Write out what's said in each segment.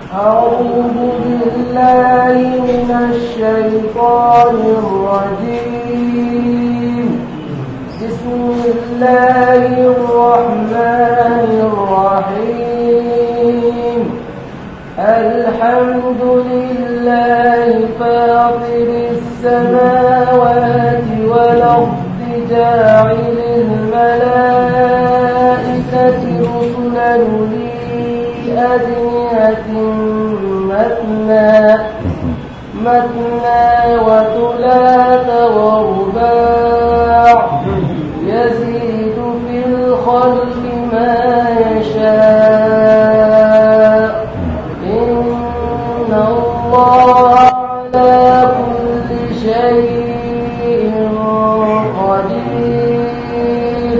أعوذ بالله من الشيطان الرجيم بسم الله الرحمن الرحيم الحمد لله فاطر السماوات والأرض جاعل الملائكة رسلا لأجنحة مثنى مثنى وثلاث ورباع يزيد في الخلق ما يشاء إن الله على كل شيء قدير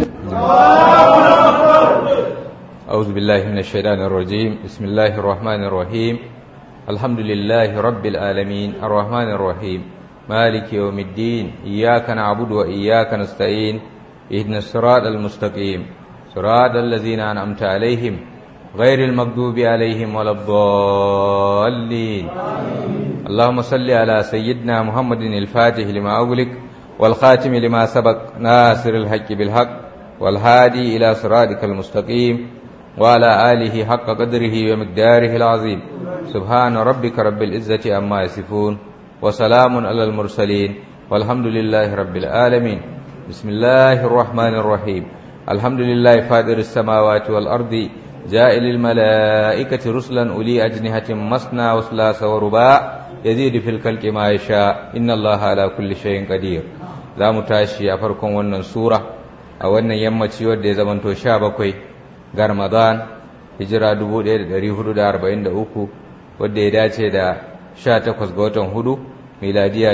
أعوذ بالله من الشيطان الرجيم بسم الله الرحمن الرحيم الحمد لله رب العالمين الرحمن الرحيم مالك يوم الدين إياك نعبد وإياك نستعين اهدنا الصراط المستقيم صراط الذين أنعمت عليهم غير المغضوب عليهم ولا الضالين اللهم صل على سيدنا محمد الفاتح لما أغلق والخاتم لما سبق ناصر الحق بالحق والهادي إلى صراطك المستقيم وعلى آله حق قدره ومقداره العظيم سبحان ربك رب العزة عما يصفون وسلام على المرسلين والحمد لله رب العالمين بسم الله الرحمن الرحيم الحمد لله فاطر السماوات والأرض جائل الملائكة رسلا أولي أجنحة مثنى وثلاث ورباع يزيد في الخلق ما يشاء إن الله على كل شيء قدير za mu tashi a farkon wannan sura a wannan yammaci wadda ya zamanto sha bakwai ga ramadan hijira 1443 wadda ya dace da 18 ga watan hudu miladiya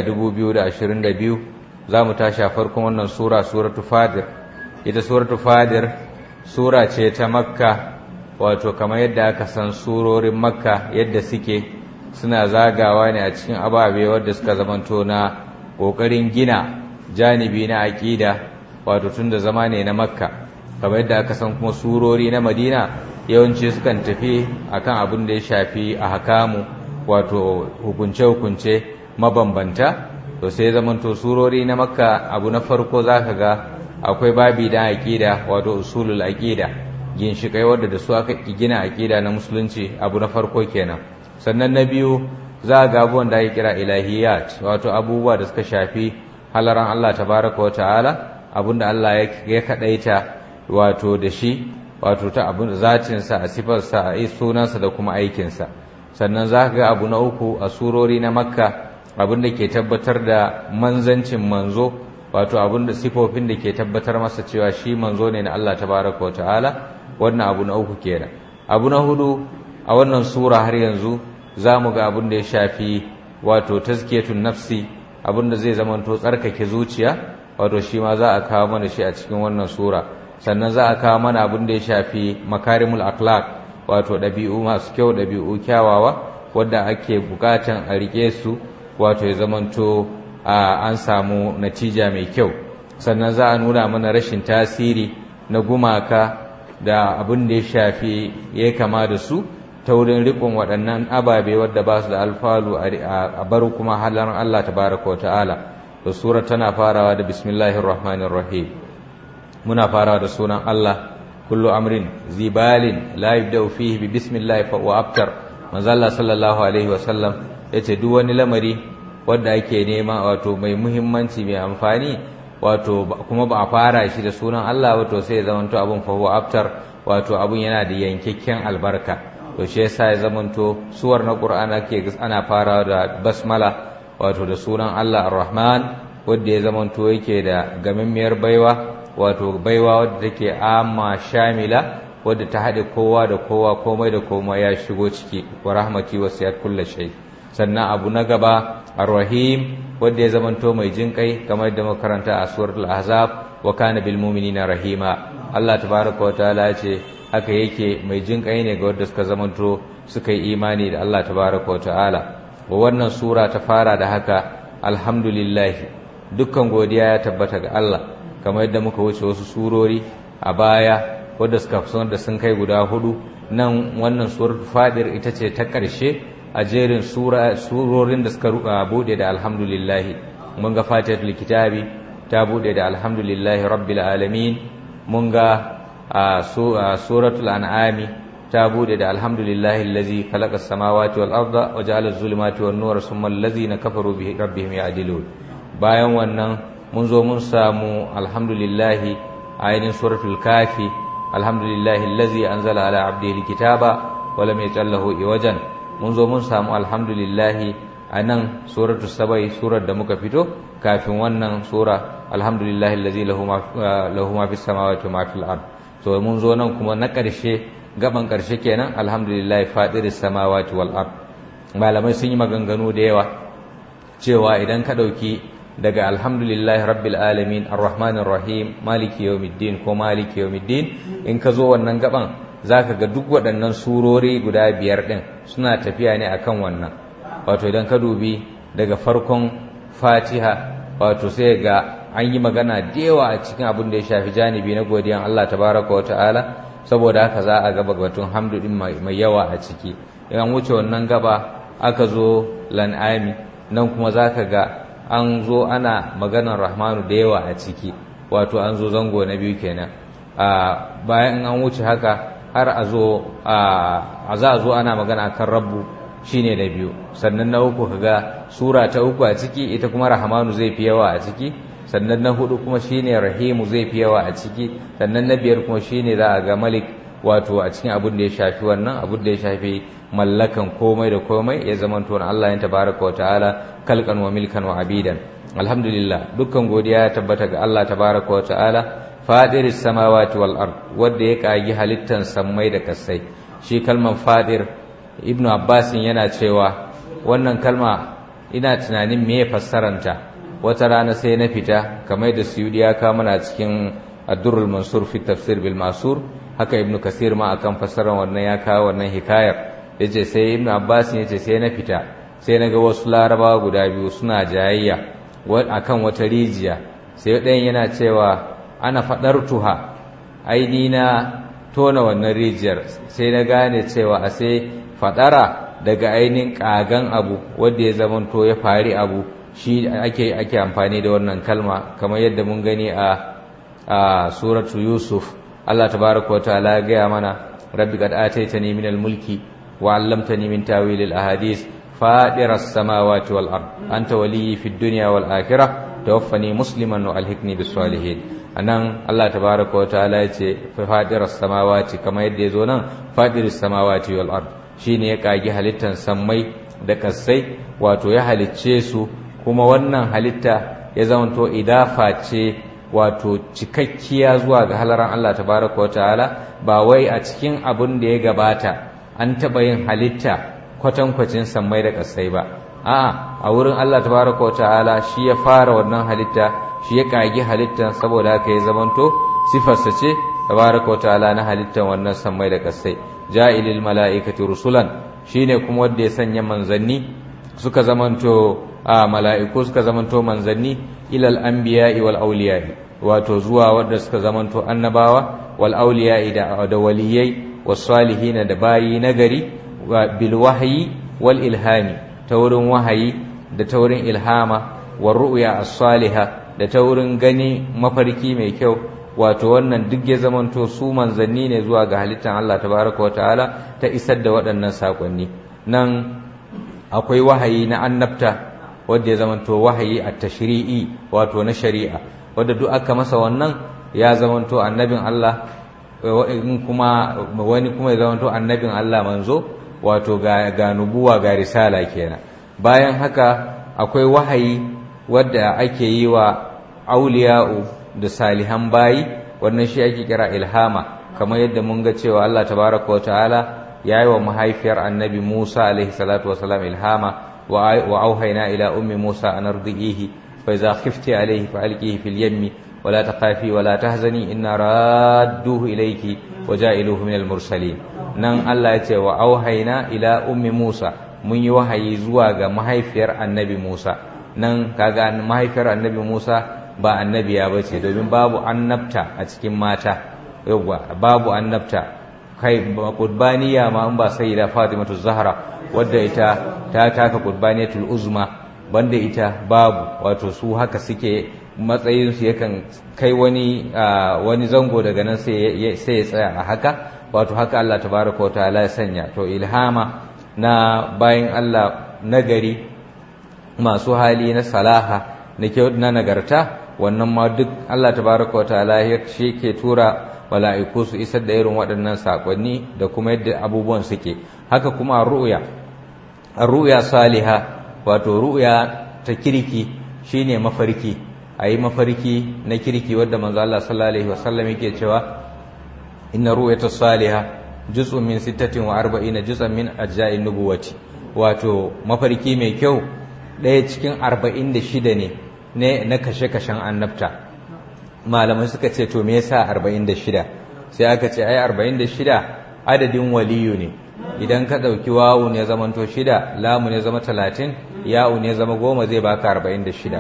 2022 za mu tashi a farkon wannan sura suratu fadir ita suratu fadir sura ce ta makka wato kamar yadda aka san surorin makka yadda suke suna zagawa ne a cikin ababe wadda suka zamanto na ƙoƙarin gina janibi na aƙida wato tun da zama ne na makka kamar yadda aka san kuma surori na madina yawanci sukan tafi akan abin da ya shafi a hakamu wato hukunce-hukunce mabambanta to sai zamanto surori na makka abu na farko za ka ga akwai babi da aƙida wato usulul aƙida ginshiƙai wadda da su aka gina aƙida na musulunci abu na farko kenan sannan na biyu za ga abubuwan da ake kira ilahiyat wato abubuwa da suka shafi halaran Allah tabaraka wa ta'ala abinda Allah ya kadaita wato da shi wato ta abin zatinsa a sifarsa a sunansa da kuma aikinsa sannan za ga abu na uku a surori na makka abinda ke tabbatar da manzancin manzo wato abinda sifofin da ke tabbatar masa cewa shi manzo ne na Allah tabaraka wa ta'ala wannan abu na uku kenan abu na hudu a wannan sura har yanzu za mu ga abin da ya shafi wato tazkiyatun nafsi abinda zai zamanto tsarkake zuciya wato shi ma za a kawo mana shi a cikin wannan sura sannan za a kawo mana abin da ya shafi makarimul akhlaq wato ɗabi'u masu kyau ɗabi'u kyawawa wadda ake bukatan a rike su wato ya zamanto an samu natija mai kyau sannan za a nuna mana rashin tasiri na gumaka da abin da ya shafi ya kama da su ta wurin riƙon waɗannan ababe wadda ba su da alfalu a bar kuma halar Allah tabaraka wa ta'ala da sura tana farawa da bismillahir rahmanir rahim muna farawa da sunan Allah kullu amrin zibalin la yabda'u fihi bi bismillah fa wa abtar manzo Allah sallallahu alaihi wa sallam yace duk wani lamari wanda ake nema wato mai muhimmanci mai amfani wato kuma ba a fara shi da sunan Allah wato sai ya zamanto abun fa wa abtar wato abun yana da yankakken albarka to shi yasa ya zamanto suwar na Qur'ana ke ana farawa da basmala wato da sunan Allah Ar-Rahman wanda ya zamanto yake da gamimmiyar baiwa wato baiwa wadda take amma shamila wadda ta haɗe kowa da kowa komai da komai ya shigo ciki wa rahmati wasiyat kulli shay sannan abu na gaba Ar-Rahim wanda ya zamanto mai jinkai kamar da makaranta a suratul Ahzab wa kana bil mu'minina rahima Allah tabaaraka wa ta'ala ya ce haka yake mai jin kai ne ga wanda suka zamanto suka yi imani da Allah tabaraka wa ta'ala wa wannan sura ta fara da haka alhamdulillah dukkan godiya ya tabbata ga Allah kamar yadda muka wuce wasu surori a baya wadda suka fi da sun kai guda hudu nan wannan surar fadir ita ce ta ƙarshe a jerin surorin da suka bude da alhamdulillahi mun ga fatihatul kitabi ta bude da alhamdulillahi rabbil alamin mun ga suratul an'ami ta bude da alhamdulillahi allazi khalaqa as-samawati wal arda wa ja'ala az-zulumati wan nura thumma allazina kafaru bi rabbihim ya'dilun bayan wannan mun zo mun samu alhamdulillahi ayin suratul kafi alhamdulillahi allazi anzala ala abdihi al-kitaba wa lam yaj'al lahu iwajan mun zo mun samu alhamdulillahi anan suratul sabai surar da muka fito kafin wannan sura alhamdulillahi allazi lahu ma lahu ma fis samawati wa ma fil ard to mun zo nan kuma na ƙarshe gaban ƙarshe kenan alhamdulillah fadiris samawati wal ard malamai sun yi maganganu da yawa cewa idan ka ɗauki daga alhamdulillah rabbil alamin arrahmanir rahim maliki yawmiddin ko maliki yawmiddin in ka zo wannan gaban zaka ga duk waɗannan surori guda biyar ɗin suna tafiya ne akan wannan wato idan ka dubi daga farkon fatiha wato sai ga an yi magana da yawa a cikin abin da ya shafi janibi na godiyan Allah tabaraka wa ta'ala saboda haka za a gaba batun hamdu din mai yawa a ciki in wuce wannan gaba aka zo lan'ami nan kuma za ka ga an zo ana maganar rahmanu da yawa a ciki wato an zo zango na biyu kenan bayan an wuce haka har a zo a za a zo ana magana kan rabbu shine na biyu sannan na uku kaga sura ta uku a ciki ita kuma rahmanu zai fi yawa a ciki sannan na hudu kuma shine rahimu zai fi yawa a ciki sannan na biyar kuma shine za a ga malik wato a cikin abin da ya shafi wannan abin da ya shafi mallakan komai da komai ya zama to Allah ya tabaraka wa ta'ala kalkan wa milkan wa abidan alhamdulillah dukkan godiya ya tabbata ga Allah tabaraka wa ta'ala fadiris samawati wal ard wanda ya kagi halittan sammai da kasai shi kalman fadir ibnu abbas yana cewa wannan kalma ina tunanin me fassaranta wata rana sai na fita kamar da suyudi ya kawo mana cikin addurul mansur fi tafsir bil masur haka ibnu kasir ma akan fassarar wannan ya kawo wannan hikayar yace sai ibnu abbas yace sai na fita sai na ga wasu larabawa guda biyu suna jayayya akan wata rijiya sai ɗayan yana cewa ana faɗar tuha aini na tona wannan rijiyar sai na gane cewa a sai faɗara daga ainihin ƙagan abu wanda ya zamanto ya fari abu shi ake ake amfani da wannan kalma kamar yadda mun gani a a suratu yusuf Allah tabaraka wa ta'ala ya gaya mana rabbi qad ataitani min al-mulki wa 'allamtani min tawil al-ahadith fadiras samawati wal ard anta waliyyi fid dunya wal akhirah tawaffani musliman wa alhiqni bis salihin anan Allah tabaraka wa ta'ala ya ce fadiras samawati kamar yadda ya zo nan fadiris samawati wal ard shine ya kagi halittan sammai da kasai wato ya halicce su kuma wannan halitta ya zamanto idafa ce wato cikakkiya zuwa ga halaran Allah tabaraka wa ta'ala ba wai a cikin abin da ya gabata an taɓa yin halitta kwatankwacin sammai da ƙasai ba a'a a wurin Allah tabaraka wa ta'ala shi ya fara wannan halitta shi ya kagi halittan saboda haka ya zamanto sifarsa ce tabaraka wa ta'ala na halittan wannan sammai da ƙasai ja'ilil mala'ikati rusulan shine kuma wanda ya sanya manzanni suka zamanto a mala'iku suka zamanto manzanni ilal anbiya'i wal auliya'i wato zuwa wanda suka zamanto annabawa wal auliya'i da da waliyai was salihina da bayi nagari bil wahyi wal ilhami ta wurin wahayi da ta wurin ilhama war ru'ya as-saliha da ta wurin gani mafarki mai kyau wato wannan duk ya zamanto su manzanni ne zuwa ga halittar Allah tabaraka wa ta'ala ta isar da waɗannan sakonni nan akwai wahayi na annabta wanda ya zamanto wahayi a tashri'i wato na shari'a wanda duk aka masa wannan ya zamanto annabin Allah in kuma wani kuma ya zamanto annabin Allah manzo wato ga, ga nubuwa ga risala kenan bayan haka akwai wahayi wadda ake yi wa auliya'u da salihan bayi wannan shi ake kira ilhama kamar yadda mun ga cewa Allah tabaraka wa ta'ala ya yi wa mahaifiyar annabi Musa alaihi salatu wasalam ilhama wa auhaina ila ummi Musa an ardihi fa idza khifti alaihi fa alqihi fil yammi wa la takhafi wa la tahzani inna radduhu ilayki wa ja'iluhu min al mursalin nan Allah ya ce wa auhaina ila ummi Musa mun yi wahayi zuwa ga mahaifiyar annabi Musa nan kaga mahaifiyar annabi Musa ba annabiya bace domin babu annabta a cikin mata yawwa babu annabta kai qurbaniya ma an ba sayyida fatimatu zahra wadda ita ta taka qurbaniyatul uzma banda ita babu wato su haka suke matsayin su yakan kai wani wani zango daga nan sai ya tsaya a haka wato haka Allah tabaraka wa ta'ala ya sanya to ilhama na bayan Allah nagari masu hali na salaha na kyau na nagarta wannan ma duk Allah tabaraka wa ta'ala ya shi ke tura mala'iku su isar da irin waɗannan saƙonni da kuma yadda abubuwan suke haka kuma ru'ya ru'ya saliha wato ru'ya ta kirki shine mafarki ayi mafarki na kirki wanda manzo Allah sallallahu alaihi wasallam yake cewa inna ru'yata salihah juz'un min 46 juz'an min ajza'in nubuwati wato mafarki mai kyau ɗaya cikin 46 ne ne na kashe-kashen annabta malamai suka ce to me yasa 46 sai aka ce ai 46 adadin waliyu ne idan ka ɗauki wawu ne zamanto shida lamu ne zama 30 ya'u ne zama goma zai baka 46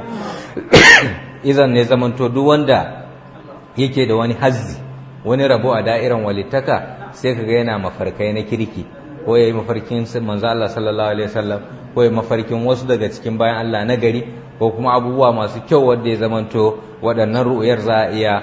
izan ne zamanto duk wanda yake da wani hazzi wani rabo a da'iran walittaka sai kaga yana mafarkai na kirki ko yayi mafarkin manzo Allah sallallahu alaihi wasallam ko yayi mafarkin wasu daga cikin bayan Allah na gari ko kuma abubuwa masu kyau wanda ya zamanto waɗannan ru'uyar za a iya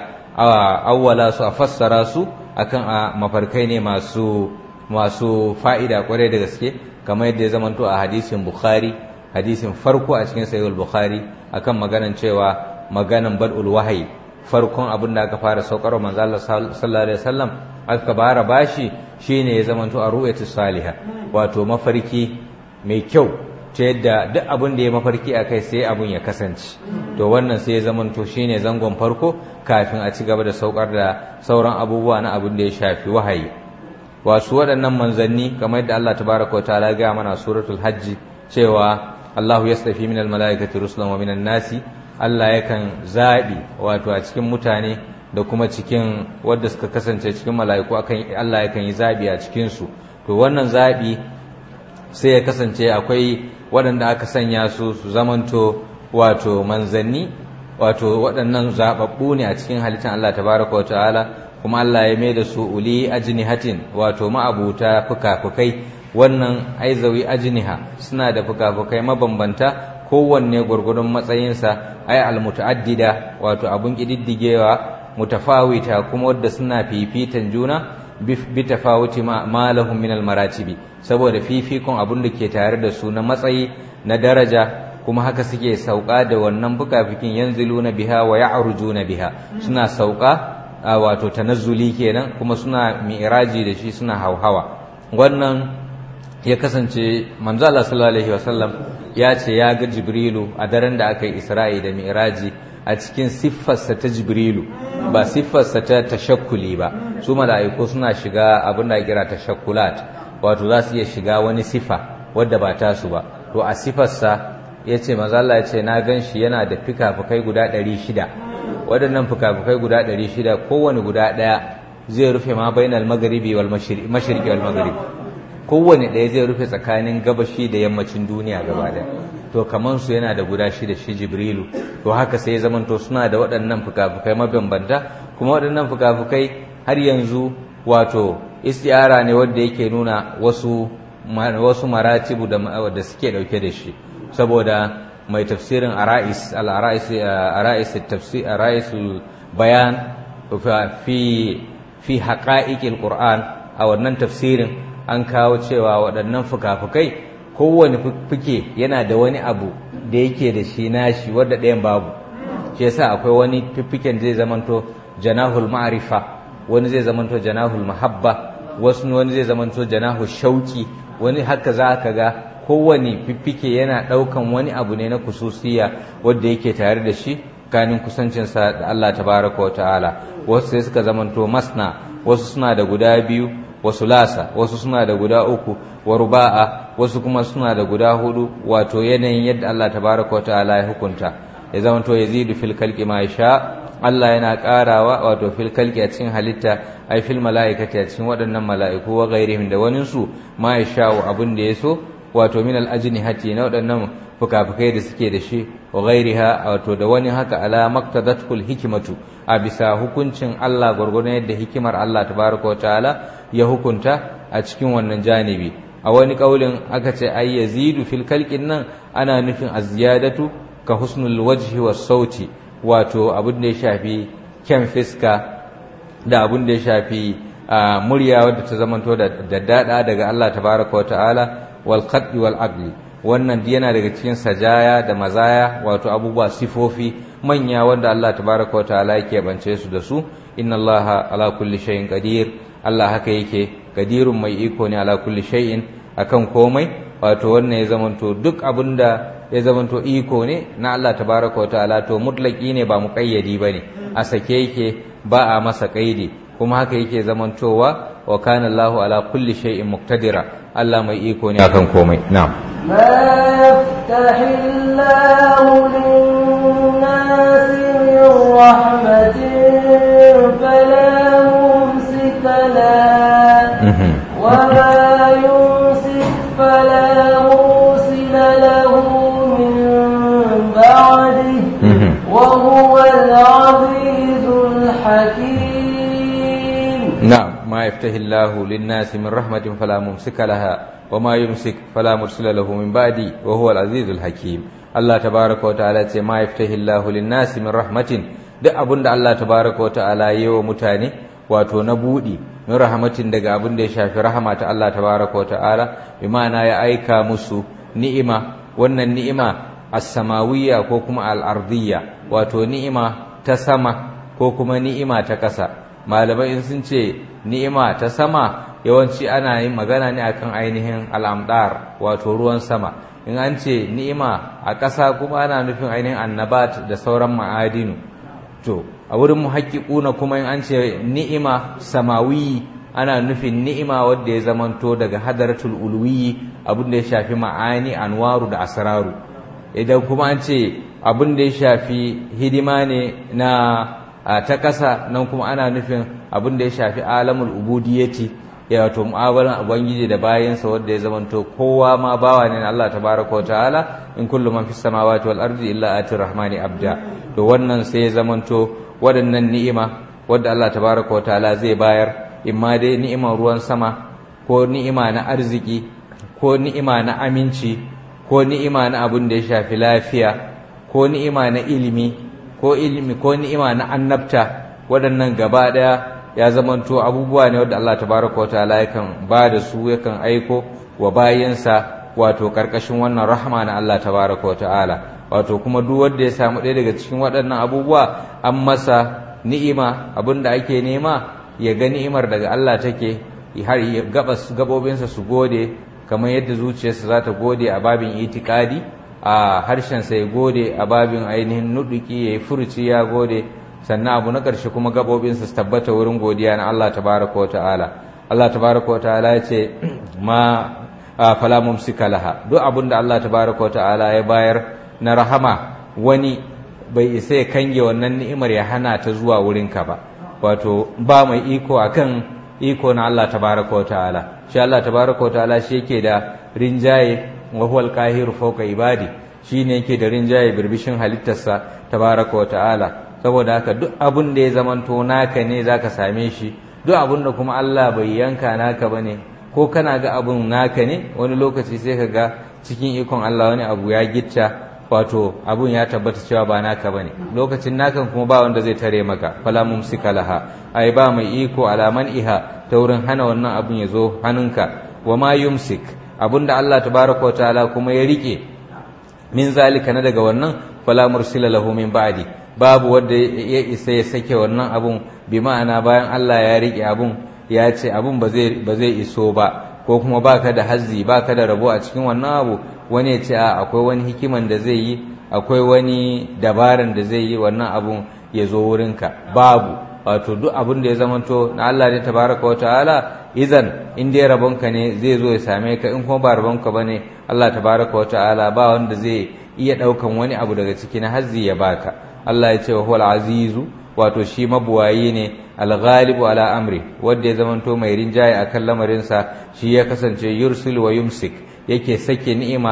awwala su a fassara su akan a mafarkai ne masu masu fa'ida kwarai da gaske kamar yadda ya zamanto a hadisin Bukhari hadisin farko a cikin sahih bukhari akan maganan cewa maganan bad'ul wahayi farkon abin da aka fara saukar manzo Allah sallallahu alaihi wasallam aka bara bashi shine ya zamanto a ru'yatu salihah wato mafarki mai kyau ta yadda duk abin da ya mafarki akai sai abin ya kasance to wannan sai ya zamanto shine zangon farko kafin a ci gaba da saukar da sauran abubuwa na abin da ya shafi wahayi wasu waɗannan manzanni kamar yadda Allah tabaraka wa ta'ala ga mana suratul hajji cewa Allahu yastafi minal malaikati rusulan wa minan nasi Allah yakan zabi wato a cikin mutane da kuma cikin wadda suka kasance cikin mala'iku akan Allah yakan yi zabi a cikin su to wannan zabi sai ya kasance akwai waɗanda aka sanya su su zamanto wato manzanni wato waɗannan zababbu ne a cikin halittar Allah tabaraka wa ta'ala kuma Allah ya mai da su uli ajnihatin wato ma'abuta fuka-fukai wannan aizawi ajniha suna da fuka-fukai mabambanta kowanne gwargwadon matsayinsa ai almutaaddida wato abun kididdigewa mutafawita kuma wadda suna fifitan juna bi tafawuti ma lahum min almaratibi saboda fifikon abun da ke tare da su na matsayi na daraja kuma haka suke sauka da wannan fuka-fikin yanziluna biha wa ya'rujuna biha suna sauka wato tanazzuli kenan kuma suna mi'raji da shi suna hauhawa wannan ya kasance manzo Allah sallallahu alaihi wasallam ya ce ya ga Jibrilu a daren da aka yi Isra'i da Mi'raji a cikin siffarsa ta Jibrilu ba siffarsa ta tashakkuli ba su mala'iku suna shiga abin da kira tashakkulat wato za su iya shiga wani sifa wadda ba ta su ba to a siffarsa ya ce manzo Allah ya ce na gan shi yana da fikafikai guda ɗari shida waɗannan fikafikai guda ɗari shida kowane guda ɗaya zai rufe ma bainal magharibi wal mashriqi wal magharibi kowane ɗaya zai rufe tsakanin gabashi da yammacin duniya gaba ɗaya to kaman su yana da guda shida shi jibrilu to haka sai ya zamanto suna da waɗannan fukafukai mabambanta kuma waɗannan fukafukai har yanzu wato istiyara ne wanda yake nuna wasu wasu maratibu da da suke dauke da shi saboda mai tafsirin arais al arais arais tafsir arais bayan fi fi haqa'iqil qur'an a wannan tafsirin an kawo cewa waɗannan fuka-fukai kowane fuke yana da wani abu da yake da shi nashi wadda ɗayan babu shi yasa akwai wani fiffiken zai zamanto janahul ma'rifa wani zai zamanto janahul mahabba wasu wani zai zamanto janahul shauki wani haka za ka ga kowane fiffike yana ɗaukan wani abu ne na kususiya wadda yake tare da shi kanin kusancinsa da Allah tabaraka wa ta'ala wasu sai suka zamanto masna wasu suna da guda biyu wasu lasa wasu suna da guda uku wa ruba'a wasu kuma suna da guda hudu wato yanayin yadda Allah tabaraka ta'ala ya hukunta ya zama to yazidu fil khalqi ma sha Allah yana karawa wato fil khalqi a cikin halitta ai fil malaikati a cikin waɗannan mala'iku wa ghairihim da wani su ma sha abun da yaso wato min al ajnihati na waɗannan fukafukai da suke da shi wa ghairiha wato da wani haka ala maktadatul hikimatu a bisa hukuncin Allah gwargwadon yadda hikimar Allah tabaraka wa ta'ala ya hukunta a cikin wannan janibi a wani kaulin aka ce ay yazidu fil kalqin nan ana nufin aziyadatu ka husnul wajhi was sauti wato abin da ya shafi kyan fiska da abin da ya shafi murya wadda ta zamanto da daddada daga Allah tabaraka wa ta'ala wal qaddi wal aqli wannan yana daga cikin sajaya da mazaya wato abubuwa sifofi manya wanda Allah tabaraka wa ta'ala yake bance su da su inna Allah ala kulli shay'in qadir Allah haka yake qadirun mai iko ne ala kulli shay'in akan komai wato wannan ya zamanto duk abinda ya zamanto iko ne na Allah tabaraka wa ta'ala to mutlaki ne ba muqayyadi bane a sake yake ba a masa kaidi kuma haka yake zamantowa wa kana Allahu ala kulli shay'in muqtadira Allah mai iko ne akan komai na'am ما يفتح الله للناس من رحمة فلا ممسك لها وما يمسك فلا مرسل له من بعده وهو العزيز الحكيم نعم ما يفتح الله للناس من رحمة فلا ممسك لها وما يمسك فلا مرسل له من بعدي وهو العزيز الحكيم الله تبارك وتعالى ce ma yaftahillahu lin-nasi min rahmatin duk abinda Allah tabaraka wataala yayi wa mutane wato na budi min rahmatin daga abin da ya shafi rahama ta Allah tabaraka wataala bi ma'ana ya aika musu ni'ima wannan ni'ima as-samawiyya ko kuma al-ardiyya wato ni'ima ta sama ko kuma ni'ima ta ƙasa malamai in sun ce ni'ima ta sama yawanci ana yin magana ne akan ainihin al'amdar wato ruwan sama in an ce ni'ima a ƙasa kuma ana nufin ainihin annabat da sauran ma'adinu to a wurin muhaƙiƙuna kuma in an ce ni'ima samawi ana nufin ni'ima wadda ya zamanto daga hadaratul ulwi abin da ya shafi ma'ani anwaru da asraru idan kuma an ce abin da ya shafi hidima ne na ta ƙasa nan kuma ana nufin abin da ya shafi alamul ubudiyati ya wato mu'amalan ubangiji da bayansa wanda ya zamanto kowa ma bawa ne na Allah tabaraka ta'ala in kullu man fis samawati wal ardi illa atir rahmani abda to wannan sai ya zamanto waɗannan ni'ima wadda Allah tabaraka ta'ala zai bayar imma dai ni'imar ruwan sama ko ni'ima na arziki ko ni'ima na aminci ko ni'ima na abin da ya shafi lafiya ko ni'ima na ilimi ko ilimi ko ni'ima na annabta waɗannan gaba ɗaya ya zamanto abubuwa ne wadda Allah tabaraka wa ta'ala yakan ba da su yakan aiko wa bayansa wato karkashin wannan rahama na Allah tabaraka wa ta'ala wato kuma duk wanda ya samu ɗaya daga cikin waɗannan abubuwa an masa ni'ima abinda ake nema ya ga ni'imar daga Allah take har gabas gabobinsa su gode kamar yadda zuciyarsa za ta gode a babin itikadi a harshensa ya gode a babin ainihin nuduki ya yi furuci ya gode sannan abu na ƙarshe kuma gaɓoɓinsa su tabbata wurin godiya na Allah tabaraka wa ta'ala Allah tabaraka wa ta'ala ya ce ma fala mumsika laha duk abin da Allah tabaraka wa ta'ala ya bayar na rahama wani bai isa ya kange wannan ni'imar ya hana ta zuwa wurinka ba wato ba mai iko akan iko na Allah tabaraka wa ta'ala shi Allah tabaraka wa ta'ala shi yake da rinjaye wa huwal qahiru fawqa ibadi shine yake da rinjaye birbishin halittarsa tabaraka wa ta'ala saboda haka duk abin da ya zamanto naka ne zaka same shi duk abin da kuma Allah bai yanka naka bane ko kana ga abun naka ne wani lokaci sai ka ga cikin ikon Allah wani abu ya gitta wato abun ya tabbata cewa ba naka bane lokacin nakan kuma ba wanda zai tare maka fala mumsika laha ai ba mai iko alaman iha ta wurin hana wannan abun ya zo hannunka wa ma yumsik abinda Allah tabaraka wa ta'ala kuma ya rike min zalika na daga wannan fala mursila lahu min ba'di babu wanda ya isa ya sake wannan abun bi ma'ana bayan Allah ya rike abun ya ce abun ba zai ba zai iso ba ko kuma baka da hazzi baka da rabo a cikin wannan abu wani ya ce a akwai wani hikiman da zai yi akwai wani dabaran da zai yi wannan abun ya zo wurinka babu wato duk abin da ya zamanto na Allah ne tabaraka wa ta'ala idan in dai rabonka ne zai zo ya same ka in kuma ba rabonka bane Allah tabaraka wa ta'ala ba wanda zai iya daukan wani abu daga ciki na hazzi ya baka Allah ya ce wa huwal azizu wato shi mabuwayi ne al-ghalibu ala amri wanda ya zamanto mai rinjaye akan lamarinsa shi ya kasance yursil wa yumsik yake sake ni'ima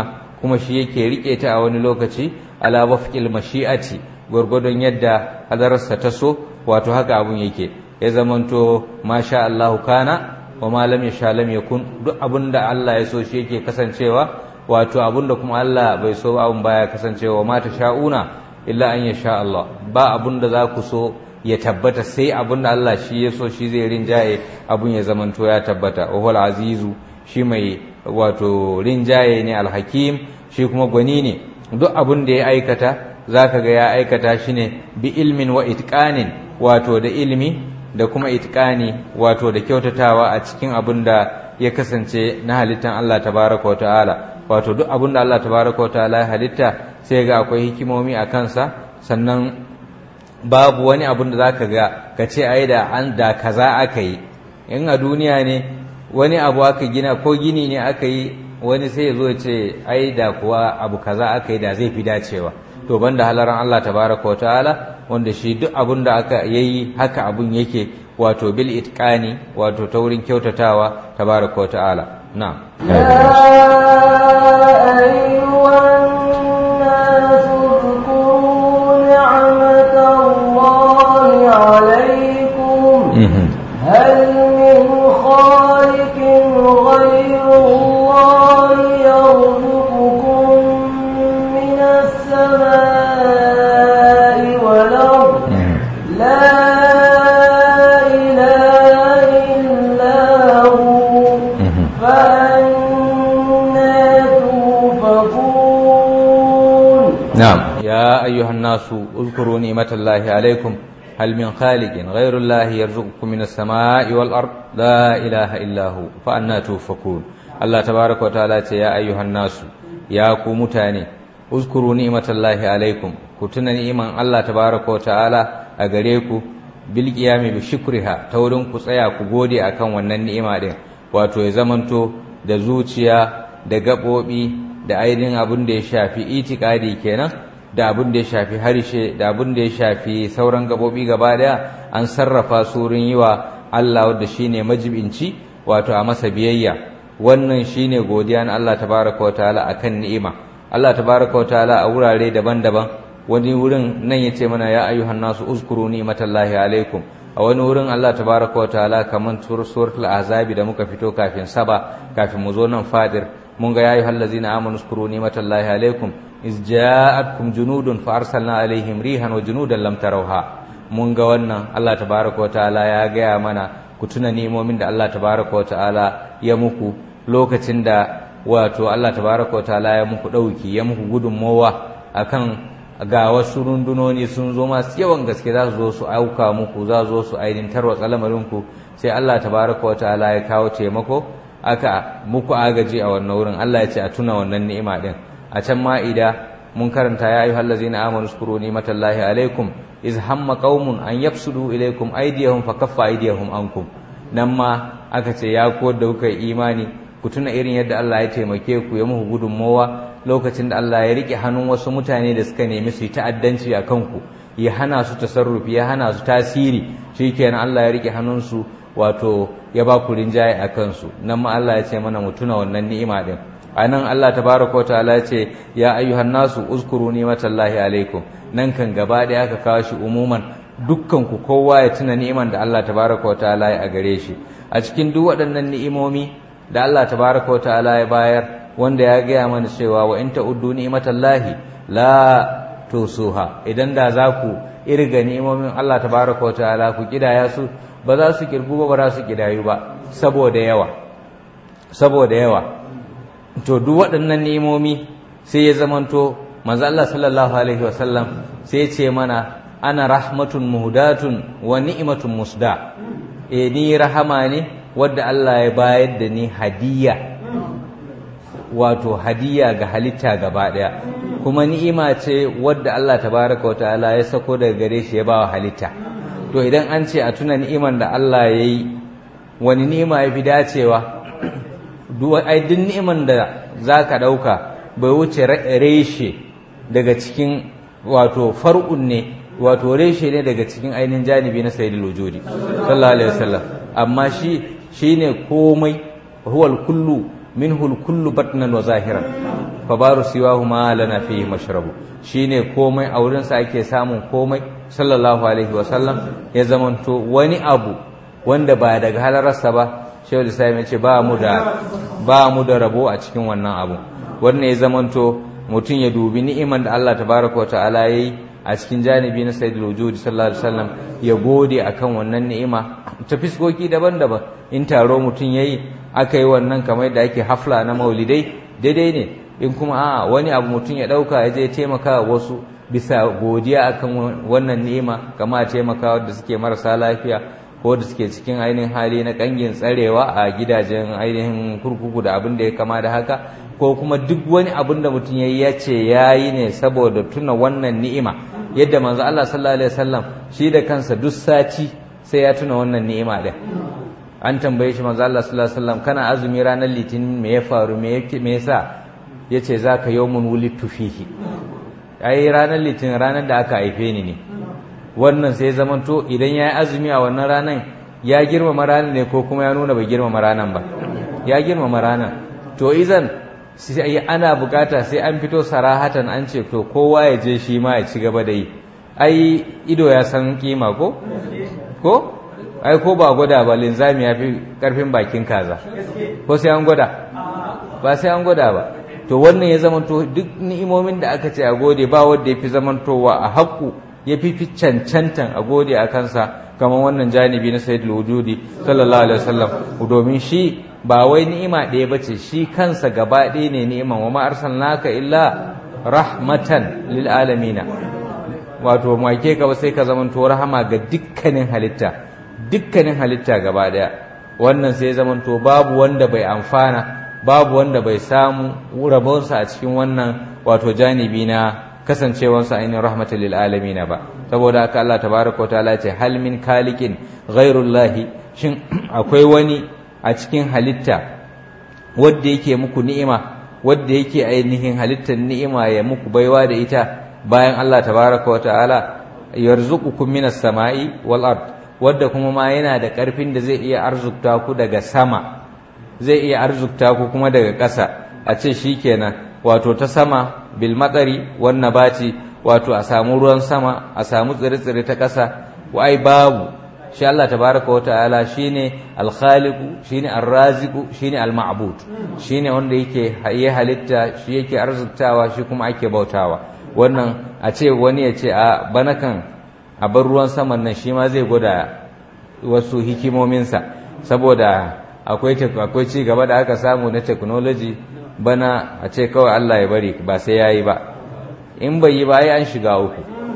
kuma shi yake rike ta a wani lokaci ala wafqil mashi'ati gurgudun yadda hadarsa ta so wato haka abun yake ya zamanto masha Allahu kana wa ma lam yasha lam yakun duk abinda Allah ya so shi yake kasancewa wato abinda kuma Allah bai so abun baya kasancewa ma sha'una illa an yasha Allah ba abinda za ku so ya tabbata sai abinda Allah shi ya so shi zai rinjaye abun ya zamanto ya tabbata wa huwal azizu shi mai wato rinjaye ne alhakim shi kuma gwani ne duk abin da ya aikata zaka ga ya aikata shi ne bi ilmin wa itqanin wato da ilmi da kuma itqani wato da kyautatawa a cikin abin da ya kasance na halittan Allah tabaraka wa ta'ala wato duk abin da Allah tabaraka wa ta'ala ya halitta sai ga akwai hikimomi a kansa sannan babu wani abin da zaka ga ka ce ai da an da kaza aka yi in a duniya ne wani abu aka gina ko gini ne aka yi wani sai ya zo ya ce ai da kuwa abu kaza aka yi da zai fi dacewa to banda halaran Allah tabaraka wa ta'ala wanda shi duk abun da aka yayi haka abun yake wato bil itqani wato ta wurin kyautatawa tabaraka wa ta'ala na'am هل من خالق غير الله يرزقكم من السماء والأرض لا إله إلا هو فأنا توفقون نعم يا أيها الناس اذكروا نعمة الله عليكم هل من خالق غير الله يرزقكم من السماء والأرض لا إله إلا هو فأنا توفكون الله تبارك وتعالى يا أيها الناس يا كومتاني اذكروا نعمة الله عليكم كتنا نعمة الله تبارك وتعالى أغريكم بالقيام بشكرها تورن كسايا كغودي أكن wannan ni'ima din wato ya zamanto da zuciya da gabobi da ainihin abin da ya shafi itikadi kenan da abin da ya shafi harshe da abin da ya shafi sauran gabobi gaba daya an sarrafa su wurin yi wa Allah wanda shine majibinci wato a masa biyayya wannan shine godiya na Allah tabaraka wataala akan ni'ima Allah tabaraka wataala a wurare daban-daban wani wurin nan yace mana ya ayyuhan nasu uzkuru ni'matallahi alaikum a wani wurin Allah tabaraka wataala kaman suratul azabi da muka fito kafin saba kafin mu zo nan fadir mun ga ya ayyuhal ladzina amanu uzkuru ni'matallahi alaikum iz ja'atkum junudun fa arsalna alaihim rihan wa junudan lam tarawha mun ga wannan Allah tabaaraka wa ta'ala ya gaya mana ku tuna ni'imomin da Allah tabaaraka wa ta'ala ya muku lokacin da wato Allah tabaaraka wa ta'ala ya muku dauki ya muku gudunmowa akan ga wasu rundunoni sun zo masu yawan gaske za su zo su auka muku za su zo su ainihin tarwatsa lamarinku sai Allah tabaaraka wa ta'ala ya kawo taimako aka muku agaji a wannan wurin Allah ya ce a tuna wannan ni'ima din a can ma'ida mun karanta ya ayyuhal ladzina amanu zkuru ni'matallahi alaikum iz hamma qaumun an yafsudu ilaikum aydiyahum fakaffa aydiyahum ankum nan ma aka ce ya ko da kuka imani ku tuna irin yadda Allah ya taimake ku ya muku gudunmowa lokacin da Allah ya rike hannun wasu mutane da suka nemi su yi ta'addanci a kanku ya hana su tasarrufi ya hana su tasiri shikenan Allah ya rike hannunsu wato ya ba ku rinjaye a kansu nan ma Allah ya ce mana mu tuna wannan ni'ima din anan Allah tabaraka wa ta'ala ce ya ayyuhan nasu uzkuru ni'matallahi alaikum nan kan gaba da aka kawo shi umuman dukkan ku kowa ya tuna ni'iman da Allah tabaraka wa ta'ala ya gare shi a cikin duk waɗannan ni'imomi da Allah tabaraka wa ta'ala ya bayar wanda ya gaya mana cewa wa in ta'uddu ni'matallahi la tusuha idan da za ku irga ni'imomin Allah tabaraka wa ta'ala ku kidaya su ba za su kirgu ba ba za su kidayu ba saboda yawa saboda yawa to duk waɗannan ni'imomi sai ya zamanto manzo Allah sallallahu alaihi wasallam sai ya ce mana ana rahmatun muhdatun wa ni'matun musda eh ni rahama ne wadda Allah ya bayar da ni hadiya wato hadiya ga halitta gaba daya kuma ni'ima ce wadda Allah tabaraka wa ta'ala ya sako daga gare shi ya bawa halitta to idan an ce a tuna ni'iman da Allah ya yi wani ni'ima ya fi dacewa ai duk ni'iman da za ka ɗauka bai wuce reshe daga cikin wato far'un ne wato reshe ne daga cikin ainihin janibi na sayyidul wujudi sallallahu alaihi wasallam amma shi shine komai huwal kullu minhu al-kullu batnan wa zahiran fa baru siwahu ma lana fihi mashrabu shine komai a wurin sa ake samun komai sallallahu alaihi wa sallam ya zamanto wani abu wanda ba daga halararsa ba shehu islam ya ce ba mu da ba mu da rabo a cikin wannan abu wannan ya zamanto mutum ya dubi ni'iman da Allah tabaraka wa ta'ala yayi a cikin janibi na sayyidul wujud sallallahu alaihi wasallam ya gode akan wannan ni'ima ta fiskoki daban-daban in taro mutum yayi aka yi wannan kamar da ake hafla na maulidai daidai ne in kuma a wani abu mutum ya dauka ya je taimaka wasu bisa godiya akan wannan ni'ima kama taimaka wanda suke marasa lafiya ko da suke cikin ainihin hali na kangin tsarewa a gidajen ainihin kurkuku da abin da ya kama da haka ko kuma duk wani abin da mutum ya yi ya ce ya yi ne saboda tuna wannan ni'ima yadda manzo Allah sallallahu alaihi wasallam shi da kansa duk sati sai ya tuna wannan ni'ima din an tambaye shi manzo Allah sallallahu alaihi wasallam kana azumi ranar litinin me ya faru me yake me yasa yace zaka yawmun wulidtu fihi ai ranar litinin ranar da aka haife ni ne wannan sai zamanto idan ya yi azumi a wannan ranar ya girmama ranar ne ko kuma ya nuna bai girmama ranar ba ya girmama ranar to izan sai ana bukata sai an fito sarahatan an ce to kowa ya je shi ma ya ci gaba da yi ai ido ya san kima ko ko ai ko ba gwada ba linzami ya fi karfin bakin kaza ko sai an gwada ba sai an gwada ba to wannan ya zamanto duk ni'imomin da aka ce a gode ba wanda ya fi zamantowa a haƙƙu ya fi fi cancantan a gode a kansa kamar wannan janibi na sayyidul wujudi sallallahu alaihi wasallam domin shi ba wai ni'ima ɗaya bace shi kansa gaba ɗaya ne ni'iman wa ma arsalnaka illa rahmatan lil alamina wato make ka ba sai ka zamanto rahama ga dukkanin halitta dukkanin halitta gaba ɗaya wannan sai zamanto babu wanda bai amfana babu wanda bai samu rabonsa a cikin wannan wato janibi na kasancewarsa ainihin rahmatul lil alamin ba saboda haka Allah tabaraka ta'ala ce hal min kalikin ghairullahi shin akwai wani a cikin halitta wanda yake muku ni'ima wanda yake ainihin halittar ni'ima ya muku baiwa da ita bayan Allah tabaraka ta'ala yarzuqukum minas sama'i wal ard wanda kuma ma yana da karfin da zai iya arzukta ku daga sama zai iya arzukta ku kuma daga ƙasa a ce shikenan wato ta sama bil matsari wan nabati wato a samu ruwan sama a samu tsire-tsire ta ƙasa wai babu shi Allah tabaraka wata'ala shine al-khaliqu shine ar-raziqu shine al-ma'bud shine wanda yake ya halitta shi yake arziktawa shi kuma ake bautawa wannan a ce wani ya ce a bana kan a bar ruwan saman nan shi ma zai gwada wasu hikimominsa saboda akwai akwai ci gaba da aka samu na technology bana a ce kawai Allah ya bari ba sai yayi ba in bai yi ba ai an shiga uku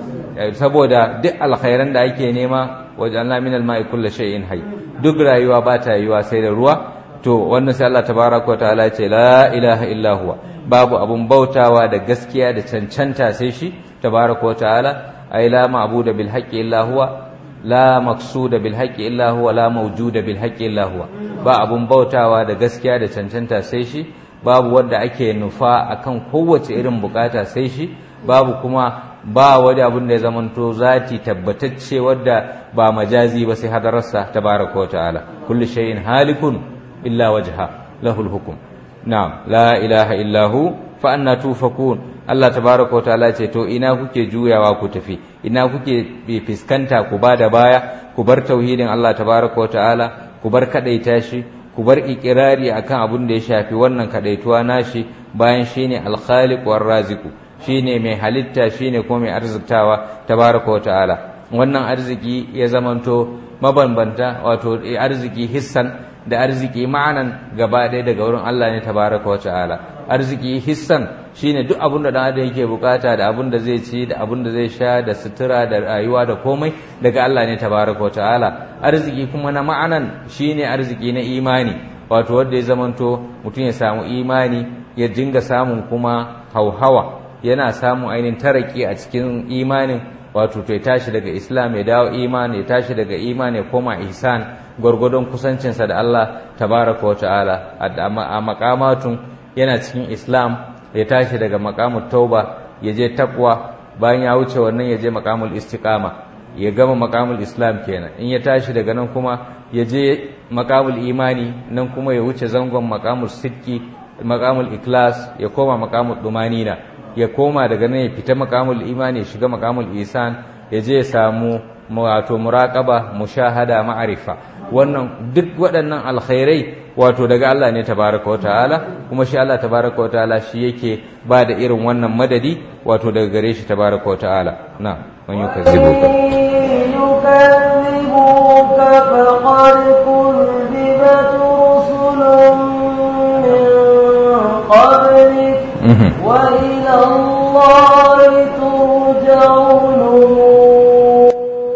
saboda duk alkhairan da ake nema wajen min al-ma'i kullu shay'in hayy duk rayuwa ba ta yiwa sai da ruwa to wannan sai Allah tabaraka wa ta'ala ce la ilaha illa huwa babu abun bautawa da gaskiya da cancanta sai shi tabaraka wa ta'ala ay la ma'budu bil haqqi illa huwa la maqsuda bil haqqi illa huwa la mawjuda bil haqqi illa huwa ba abun bautawa da gaskiya da cancanta sai shi babu wanda ake nufa akan kowace irin bukata sai shi babu kuma ba wani abin da ya zamanto zati tabbatacce wadda ba majazi ba sai hadararsa tabaraka wa ta'ala kullu shay'in halikun illa wajha lahul hukm na'am la ilaha illa hu fa anna tufakun Allah tabaraka wa ta'ala ce to ina kuke juyawa ku tafi ina kuke fiskanta ku bada baya ku bar tauhidin Allah tabaraka wa ta'ala ku bar kadaita shi ku bar ikirari akan abin da ya shafi wannan kadaituwa nashi bayan shine al-khaliq war raziqu shine mai halitta shine kuma mai arziktawa tabaraka wa ta'ala wannan arziki ya zamanto mabambanta wato arziki hissan da arziki ma'anan gaba ɗaya daga wurin Allah ne tabaraka wa ta'ala arziki hissan shine duk abin da dan adam yake bukata da abin da zai ci da abin da zai sha da sutura da rayuwa da komai daga Allah ne tabaraka wa ta'ala arziki kuma na ma'anan shine arziki na imani wato wanda ya zamanto mutum ya samu imani ya dinga samun kuma hauhawa yana samun ainihin taraki a cikin imanin wato to ya tashi daga islam ya dawo imani ya tashi daga imani ya koma ihsan gwargwadon kusancinsa da Allah tabaraka wa ta'ala a makamatun yana cikin islam ya tashi daga makamut tauba ya je takwa bayan ya wuce wannan ya je makamul istiqama ya gama makamul islam kenan in ya tashi daga nan kuma ya je makamul imani nan kuma ya wuce zangon makamul sidki makamul ikhlas ya koma makamul dumanina ya koma daga nan ya fita makamul imani ya shiga makamul isan ya je ya samu wato muraqaba mushahada ma'arifa wannan duk waɗannan alkhairai wato daga Allah ne tabaraka wa ta'ala kuma shi Allah tabaraka wa ta'ala shi yake ba da irin wannan madadi wato daga gare shi tabaraka wa ta'ala na man yukazzibuka يكذبوك فقد كذبت رسل من قبلك وإلى الله ترجع الأمور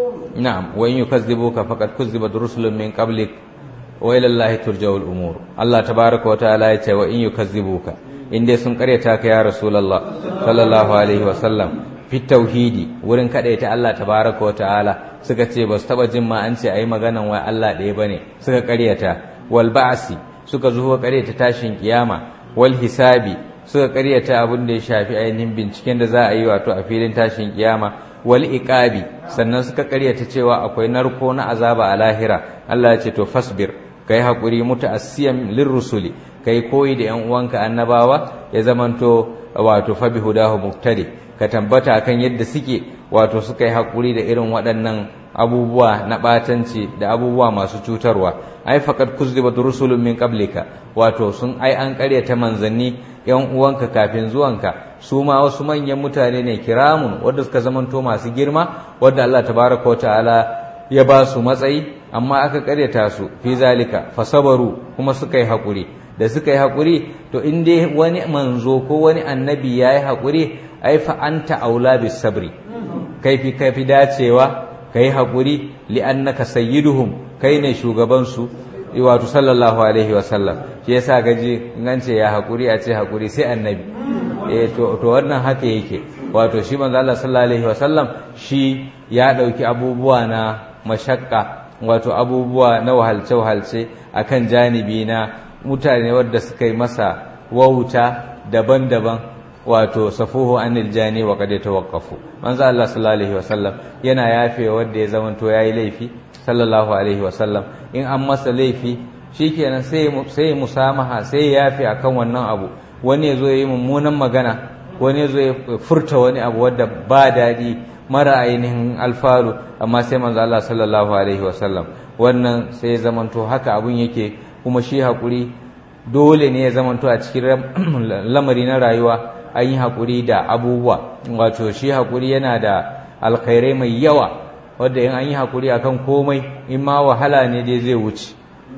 نعم وإن يكذبوك فقد كذبت رسل من قبلك وإلى الله ترجع الأمور الله تبارك وتعالى يتي وإن يكذبوك إن دي سن قريتاك يا رسول الله صلى الله عليه وسلم في التوحيد wurin kadaita Allah tabaraka wa ta'ala suka ce ba su taba jin ma an ce ayi maganan wai Allah ɗaya bane suka karyata wal ba'si suka zo karyata tashin kiyama wal hisabi suka karyata abin da ya shafi ainihin binciken da za a yi wato a filin tashin kiyama wal iqabi sannan suka karyata cewa akwai narko na azaba a lahira Allah ya ce to fasbir kai hakuri mutaassiyan lirrusuli kai koyi da yan uwanka annabawa ya zamanto wato fa bihudahu muqtadi ka tambata akan yadda suke wato suka yi hakuri da irin waɗannan abubuwa na batanci da abubuwa masu cutarwa ai faqad kuzzibat rusulun min qablika wato sun ai an karyata manzanni yan uwanka kafin zuwanka su ma wasu manyan mutane ne kiramun wanda suka zamanto masu girma wanda Allah tabaraka wa ta'ala ya ba su matsayi amma aka karyata su fi zalika fasabaru kuma suka yi hakuri da suka yi hakuri to in dai wani manzo ko wani annabi yayi hakuri ai fa anta aula bis sabri kaifi kaifi dacewa kai hakuri li'annaka sayyiduhum kai ne shugaban su wato sallallahu alaihi wa sallam shi yasa gaji in ce ya hakuri a ce hakuri sai annabi eh to to wannan haka yake wato shi manzo Allah sallallahu alaihi wa sallam shi ya dauki abubuwa na mashakka wato abubuwa na wahalce wahalce akan janibi na mutane wadda suka yi masa wauta daban-daban wato safuhu anil jani wa qad tawaqqafu manzo Allah sallallahu alaihi wasallam yana yafe wanda ya zamanto yayi laifi sallallahu alaihi wasallam in an masa laifi shikenan sai sai musamaha sai yafe akan wannan abu wani yazo yayi mummunan magana wani yazo ya furta wani abu wanda ba dadi mara ainihin alfaru amma sai manzo Allah sallallahu alaihi wasallam wannan sai zamanto haka abun yake kuma shi hakuri dole ne ya zamanto a cikin lamari na rayuwa an yi haƙuri da abubuwa wato shi haƙuri yana da alkhairai mai yawa wadda in an yi haƙuri akan komai in ma wahala ne dai zai wuce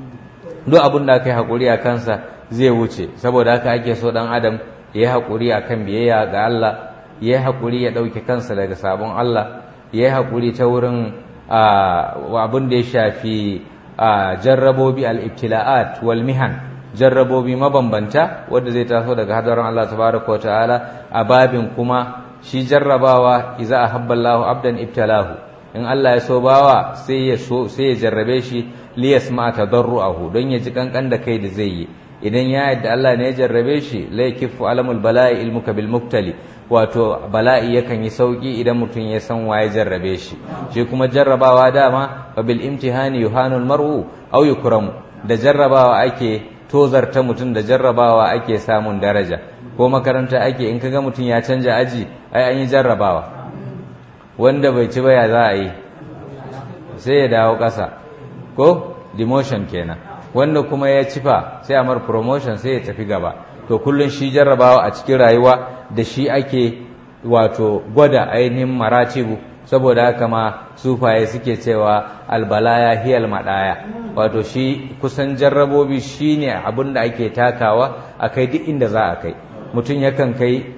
duk abin da aka yi haƙuri a kansa zai wuce saboda haka ake so ɗan adam ya yi haƙuri akan biyayya ga Allah ya yi haƙuri ya ɗauke kansa daga sabon Allah ya yi haƙuri ta wurin abin da ya shafi jarrabobi al-ibtila'at wal mihan jarrabobi mabambanta wanda zai taso daga hadarin Allah tabaraka wa ta'ala a babin kuma shi jarrabawa iza ahabba Allahu abdan ibtalahu in Allah ya so bawa sai ya so sai ya jarrabe shi li yasma tadarruahu don ya ji kankan da kai da zai yi idan ya yadda Allah ne ya jarrabe shi la yakifu alamul bala'i ilmuka bil muktali wato bala'i yakan yi sauki idan mutum ya san waye jarrabe shi shi kuma jarrabawa dama fa bil imtihani yuhanul mar'u aw yukramu da jarrabawa ake tozarta mutum da jarrabawa ake samun daraja ko makaranta ake in kaga mutum ya canja aji ai an yi jarrabawa wanda bai ci baya za a yi sai ya dawo ƙasa ko demotion kenan wanda kuma ya cifa sai a mar promotion sai ya tafi gaba to kullum shi jarrabawa a cikin rayuwa da shi ake wato gwada ainihin maratibu saboda haka ma sufaye suke cewa albalaya hiyal madaya wato shi kusan jarrabobi shine abin da ake takawa a kai duk inda za a kai mutum yakan kai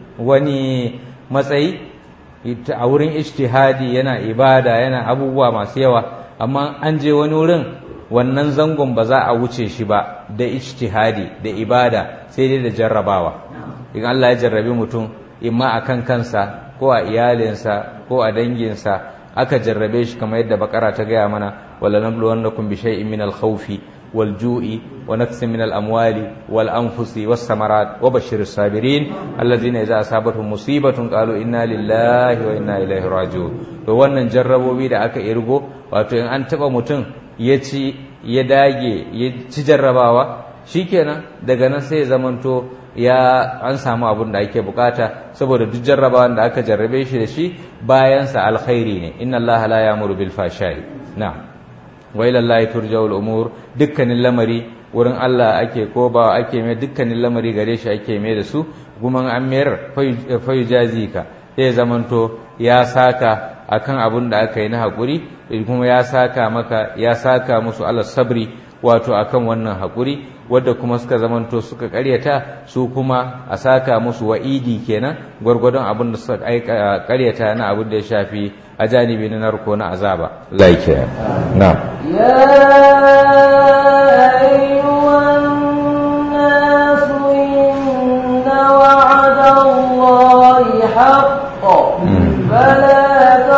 wani matsayi a wurin ijtihadi yana ibada yana abubuwa masu yawa amma an je wani wurin wannan zangon ba za a wuce shi ba da ijtihadi da ibada sai dai da jarrabawa in Allah ya jarrabi mutum imma akan kansa ko a iyalinsa ko a danginsa aka jarrabe shi kamar yadda bakara ta gaya mana wala nabluwannakum bi shay'in min al-khawfi wal ju'i wa naqsin min al amwali wal anfusi was samarat wa bashshiris sabirin alladhina idza asabatuhum musibatun qalu inna lillahi wa inna ilaihi raji'un to wannan jarrabobi da aka irgo wato in an taba mutum ya ci ya dage ya ci jarrabawa shikenan daga nan sai ya zamanto ya an samu abin da ake bukata saboda duk jarrabawan da aka jarrabe shi da shi bayansa alkhairi ne inna allaha la ya'muru bil fashai na'am wa ila allahi turja'ul umur dukkanin lamari wurin Allah ake ko ba ake mai dukkanin lamari gare shi ake mai da su kuma an mayar fayu jazika sai zamanto ya saka akan abin da aka yi na haƙuri kuma ya saka maka ya saka musu Allah sabri wato akan wannan haƙuri wadda kuma suka zamanto suka ƙaryata su kuma a saka musu wa'idi kenan gwargwadon abin da suka ƙaryata na abin da ya shafi a janibi na narko na azaba like na يا أيها الناس إن وعد الله حق فلا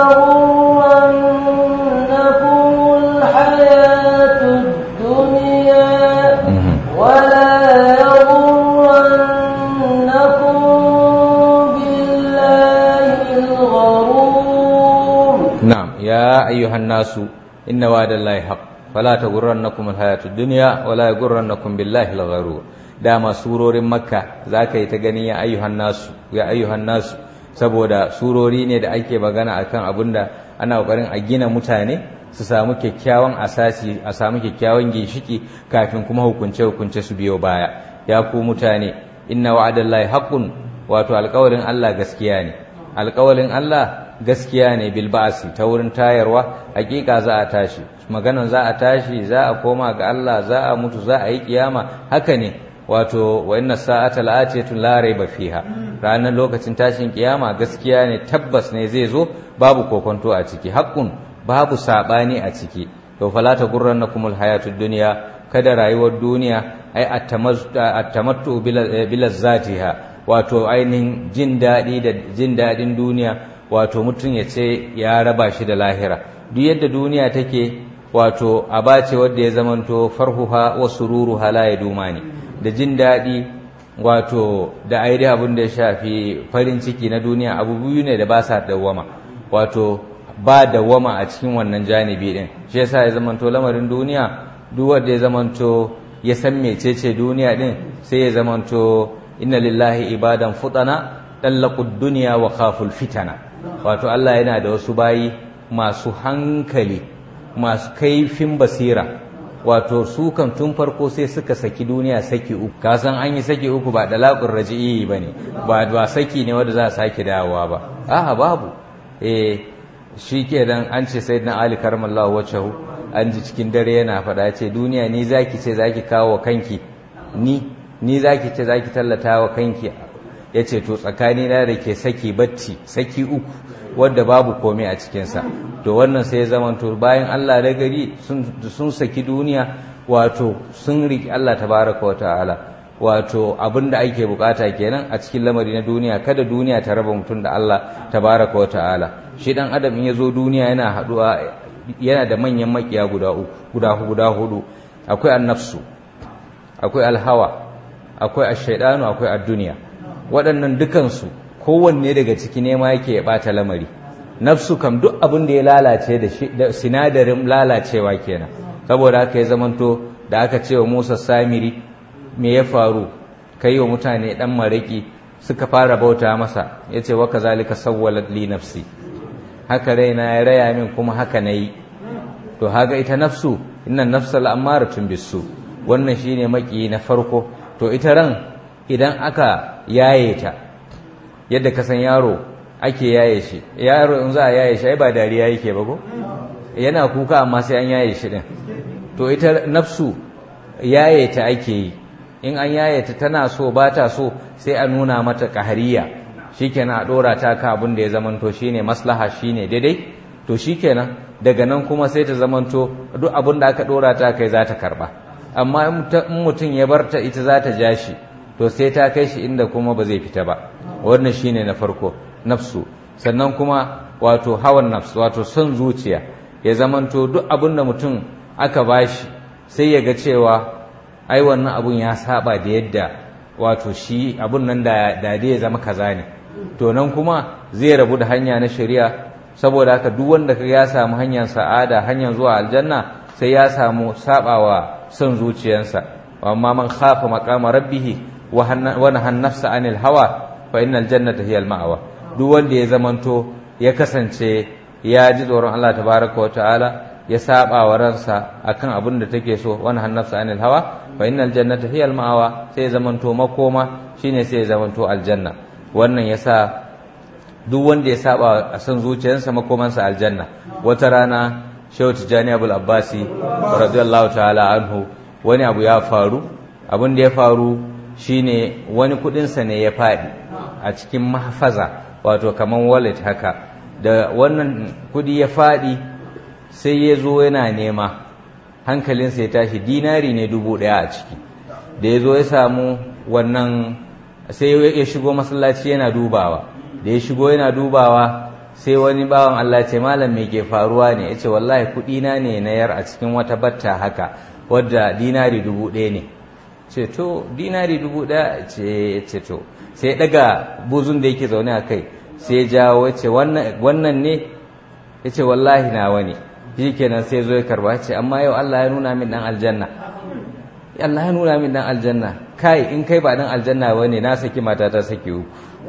تغرنكم الحياة الدنيا ولا يغرنكم بالله الغرور نعم يا أيها الناس إن وعد الله حق فلا تغرنكم الحياة الدنيا ولا يغرنكم بالله الغرور dama surorin makka za ka yi ta gani ya ayyuhan nasu ya ayyuhan nasu saboda surori ne da ake magana akan abin da ana kokarin a gina mutane su samu kyakkyawan asasi a samu kyakkyawan ginshiki kafin kuma hukunce hukunce su biyo baya ya ku mutane inna wa'adallahi haqqun wato alƙawarin Allah gaskiya ne alƙawarin Allah gaskiya ne bil ba'si ta wurin tayarwa hakika za a tashi maganan za a tashi za a koma ga Allah za a mutu za a yi kiyama haka ne wato wa inna sa'ata la'atiyatun la raiba fiha ranar lokacin tashin kiyama gaskiya ne tabbas ne zai zo babu kokonto a ciki haqqun babu sabani a ciki to fala ta gurrannakumul hayatud dunya kada rayuwar duniya ai attamattu bil zatiha wato ainihin jin daɗi da jin daɗin duniya wato mutum ya ce ya raba shi da lahira duk yadda duniya take wato abace wadda ya zamanto farhuha wa sururuha la yadumani da jin daɗi wato da aidi abin da ya shafi farin ciki na duniya abu biyu ne da ba sa dawwama wato ba dawwama a cikin wannan janibi din shi yasa ya zamanto lamarin duniya duk wanda ya zamanto ya san mecece duniya din sai ya zamanto inna lillahi ibadan futana dallaqud dunya wa khaful fitana wato Allah yana da wasu bayi masu hankali masu kaifin basira wato su kan tun farko sai suka saki duniya saki uku ka san an yi saki uku ba dalaqur raji'i bane ba ba saki ne wanda za a sake dawowa ba a'a babu eh shikenan an ce sayyidina ali karmallahu wajhahu an ji cikin dare yana faɗa ce duniya ni zaki ce zaki kawo kanki ni ni zaki ce zaki tallata wa kanki yace to tsakani na da ke saki bacci saki uku wanda babu komai a cikinsa to wannan sai ya zamanto bayan Allah da gari sun saki duniya wato sun riki Allah tabaraka wa ta'ala wato abin da ake bukata kenan a cikin lamari na duniya kada duniya ta raba mutum da Allah tabaraka wa ta'ala shi dan adam in ya zo duniya yana haduwa yana da manyan makiya guda uku guda guda hudu akwai annafsu akwai alhawa akwai ash-shaytanu akwai ad-dunya waɗannan dukansu kowanne daga ciki nema yake ya ɓata lamari nafsu kam duk abin da ya lalace da sinadarin lalacewa kenan saboda haka ya zamanto da aka ce wa Musa Samiri me ya faru kai wa mutane dan maraki suka fara bauta masa yace wa kazalika sawwalat li nafsi haka raina ya raya min kuma haka nayi to haga ita nafsu innan nafsa al'amaratun bisu wannan shine maki na farko to ita ran idan aka yaye ta yadda ka san yaro ake yaye shi yaro in za a yaye shi ai ba dariya yake ba ko yana kuka amma sai an yaye shi din to ita nafsu yaye ta ake yi in an yaye ta tana so ba ta so sai a nuna mata kahariya shikenan a dora ta ka abin da ya zamanto shine maslaha shine daidai to shikenan daga nan kuma sai ta zamanto duk abin da aka dora ta kai za ta karba amma in mutum ya barta ita za ta ja shi to sai ta kai shi inda kuma ba zai fita ba wannan shine na farko nafsu sannan kuma wato hawan nafsu wato son zuciya ya zamanto duk abin da mutum aka bashi sai ya ga cewa ai wannan abun ya saba da yadda wato shi abun nan da da ya zama kaza ne to nan kuma zai rabu da hanya na shari'a saboda haka duk wanda kaga ya samu hanyar sa'ada hanyar zuwa aljanna sai ya samu sabawa son zuciyarsa amma man khafa maqama rabbih wa nahan nafsa anil hawa fa innal jannata hiya al ma'wa duk wanda ya zamanto ya kasance ya ji tsoron Allah tabaraka wa ta'ala ya saba wa ransa akan abin da take so wa nahan nafsa anil hawa fa innal jannata hiya al ma'wa sai ya zamanto makoma shine sai ya zamanto aljanna wannan yasa duk wanda ya saba a san zuciyarsa makomansa aljanna wata rana shehu tijjani abul abbasi radiyallahu ta'ala anhu wani abu ya faru abin da ya faru shine wani kudinsa ne ya faɗi a cikin mahfaza wato kaman wallet haka da wannan kudi ya faɗi sai ya zo yana nema hankalinsa ya tashi dinari ne dubu ɗaya a ciki da ya zo ya samu wannan sai ya shigo masallaci yana dubawa da ya shigo yana dubawa sai wani bawan Allah ce malam me ke faruwa ne ya ce wallahi kuɗina ne na yar a cikin wata batta haka wadda dinari dubu ɗaya ne ce to dinari dubu ɗaya ce ce to sai daga buzun da yake zaune a kai sai jawo ya ce wannan ne ya ce wallahi na wani shi kenan sai zo ya karba ce amma yau Allah ya nuna min dan aljanna Allah ya nuna min dan aljanna kai in kai ba dan aljanna bane na saki mata ta saki uku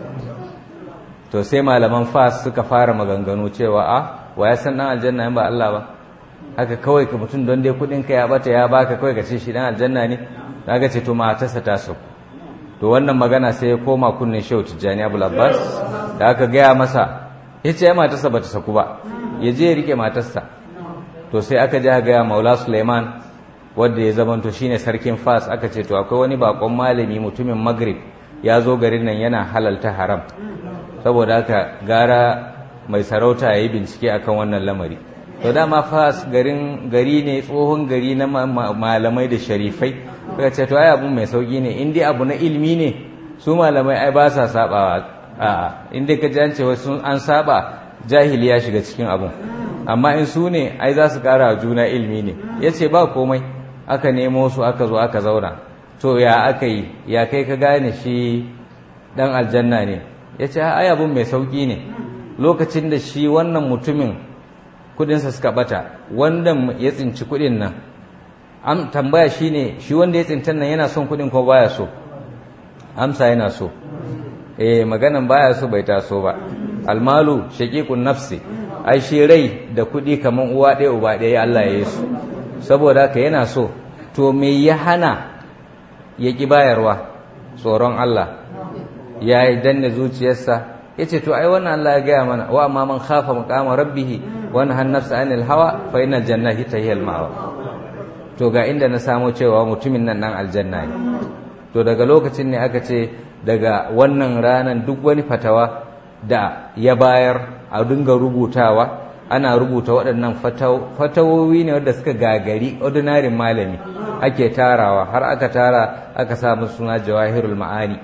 to sai malaman fas suka fara maganganu cewa a wa ya san dan aljanna in ba Allah ba haka kawai ka mutum don dai kudin ka ya bata ya baka kawai ka ce shi dan aljanna ne daga ce to matarsa ta so to wannan magana sai ya koma kunnen Shehu Tijjani Abul Abbas da aka gaya masa yace ya matarsa bata saku ba ya je ya rike matarsa to sai aka je gaya Maula Suleiman wanda ya zamanto shine sarkin Fas aka ce to akwai wani bakon malami mutumin Maghrib ya zo garin nan yana halalta haram saboda haka gara mai sarauta ya yi bincike akan wannan lamari to dama fas garin gari ne tsohon gari na malamai da sharifai suka ce to ai abu mai sauki ne in dai abu na ilimi ne su malamai ai ba sa sabawa a in dai ka ji an ce wasu an saba jahili ya shiga cikin abun amma in su ne ai za su kara juna ilimi ne ya ce ba komai aka nemo su aka zo aka zauna to ya aka yi ya kai ka gane shi dan aljanna ne ya ce ai abun mai sauki ne lokacin da shi wannan mutumin kudinsa suka bata wanda ya tsinci kudin nan am tambaya shine shi wanda ya tsintan nan yana son kudin ko baya so amsa yana so eh maganan baya so bai taso ba almalu shaqiqun nafsi ai shi rai da kudi kaman uwa ɗaya uba ɗaya Allah ya yi su saboda haka yana so to me ya hana ya ki bayarwa tsoron Allah ya yi danne zuciyarsa ya ce to ai wannan Allah ya gaya mana wa amma man khafa maqama rabbih wa nahan nafsa anil hawa fa innal jannata hiya al ma'wa to ga inda na samo cewa mutumin nan nan aljanna ne to daga lokacin ne aka ce daga wannan ranan duk wani fatawa da ya bayar a dinga rubutawa ana rubuta waɗannan fatawowi ne wadda suka gagari ordinary malami ake tarawa har aka tara aka samu suna jawahirul ma'ani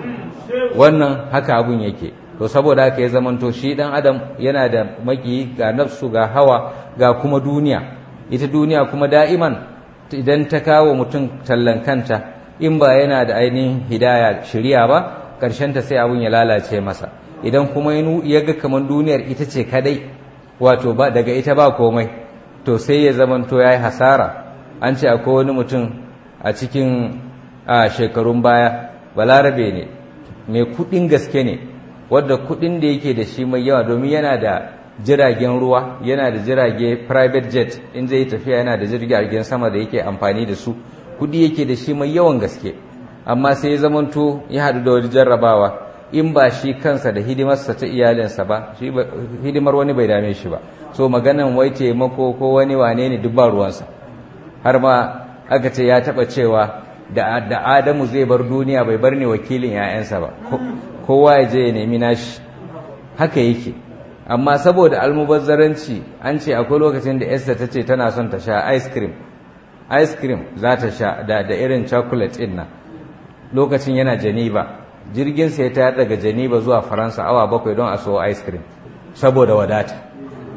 wannan haka abun yake to saboda haka ya zamanto shi dan adam yana da maki ga nafsu ga hawa ga kuma duniya ita duniya kuma da'iman idan ta kawo mutum tallan kanta in ba yana da ainihin hidaya shiriya ba ta sai abun ya lalace masa idan kuma ya ga kamar duniyar ita ce kadai wato ba daga ita ba komai to sai ya zamanto ya yi hasara an ce akwai wani mutum a cikin shekarun baya balarabe ne mai kudin gaske ne wadda kudin da yake da shi mai yawa domin yana da jiragen ruwa yana da jirage private jet in zai tafiya yana da jiragen sama da yake amfani da su kudi yake da shi mai yawan gaske amma sai ya zamanto ya haɗu da wani jarrabawa in ba shi kansa da hidimarsa ta iyalinsa ba shi hidimar wani bai dame shi ba so maganan wai taimako ko wani wane ne duk ba ruwansa har ma aka ce ya taɓa cewa da adamu zai bar duniya bai bar ne wakilin 'ya'yansa ba kowa ya je ya nemi nashi haka yake amma saboda almubazzaranci an ce akwai lokacin da esther ta ce tana son ta sha ice cream ice cream za ta sha da, da irin chocolate ɗin nan lokacin yana janiba jirgin sai ta daga janiba zuwa faransa awa bakwai don a so ice cream saboda wadata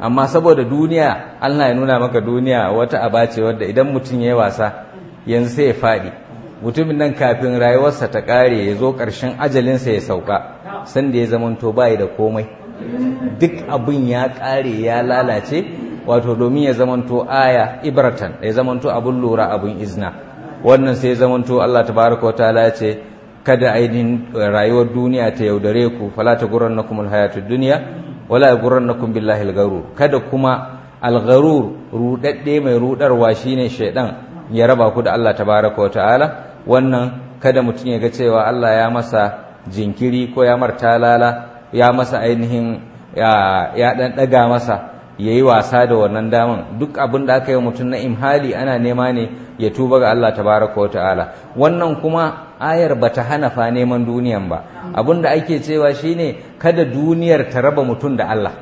amma saboda duniya Allah ya nuna maka duniya wata aba ce wadda idan mutum ya yi wasa yanzu sai ya faɗi mutumin nan kafin rayuwarsa ta ƙare ya zo ƙarshen ajalinsa ya sauka sanda ya zamanto bayi da komai duk abin ya ƙare ya lalace wato domin ya zamanto aya ibratan ya zamanto abin lura abin izna wannan sai ya zamanto Allah tabaraka wa ta'ala ya ce kada ainihin rayuwar duniya ta yaudare ku fala ta gurrannakum alhayatud dunya wala yagurrannakum billahi algharur kada kuma algharur rudadde mai rudarwa shine shaidan ya raba ku da Allah tabaraka wa ta'ala wannan kada mutum ya ga cewa Allah ya masa jinkiri ko ya martalala ya masa ainihin ya dan daga masa ya yi wasa da wannan daman duk abin da aka yi mutum na imhali ana nema ne ya tuba ga Allah tabaraka wa ta'ala wannan kuma ayar bata hana fa neman duniyan ba abin da ake cewa shine kada duniyar ta raba mutum da Allah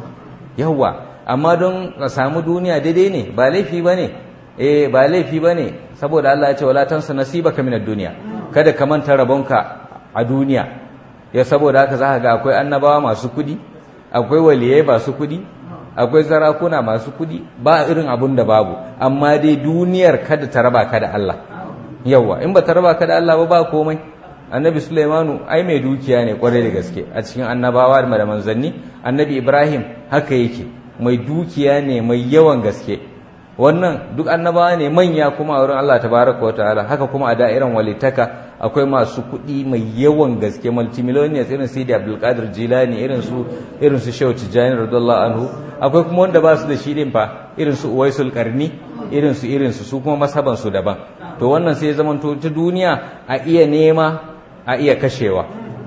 yawwa amma don ka samu duniya daidai ne ba laifi bane eh ba laifi bane saboda Allah ya ce wala tansa nasibaka minad dunya kada ka manta rabonka a duniya ya saboda haka zaka ga akwai annabawa masu kudi akwai waliyai masu kudi akwai zarakuna masu kudi ba irin abun da babu amma dai duniyar kada ta raba ka da Allah yawa in ba ta raba ka da Allah ba ba komai annabi Sulaimanu ai mai dukiya ne kwarai da gaske a cikin annabawa da manzanni annabi Ibrahim haka yake mai dukiya ne mai yawan gaske wannan duk annabawa ne manya kuma a wurin Allah tabaraka wa ta'ala haka kuma a da'iran walitaka akwai masu kuɗi mai yawan gaske multimillionaires irin Sidi Abdul Qadir Jilani irin su irin su Shehu Tijani radiyallahu anhu akwai kuma wanda ba su da shi din fa irin su Uwaisul Qarni irin su irin su su kuma masaban su daban to wannan sai zaman to ta duniya a iya nema a iya kashewa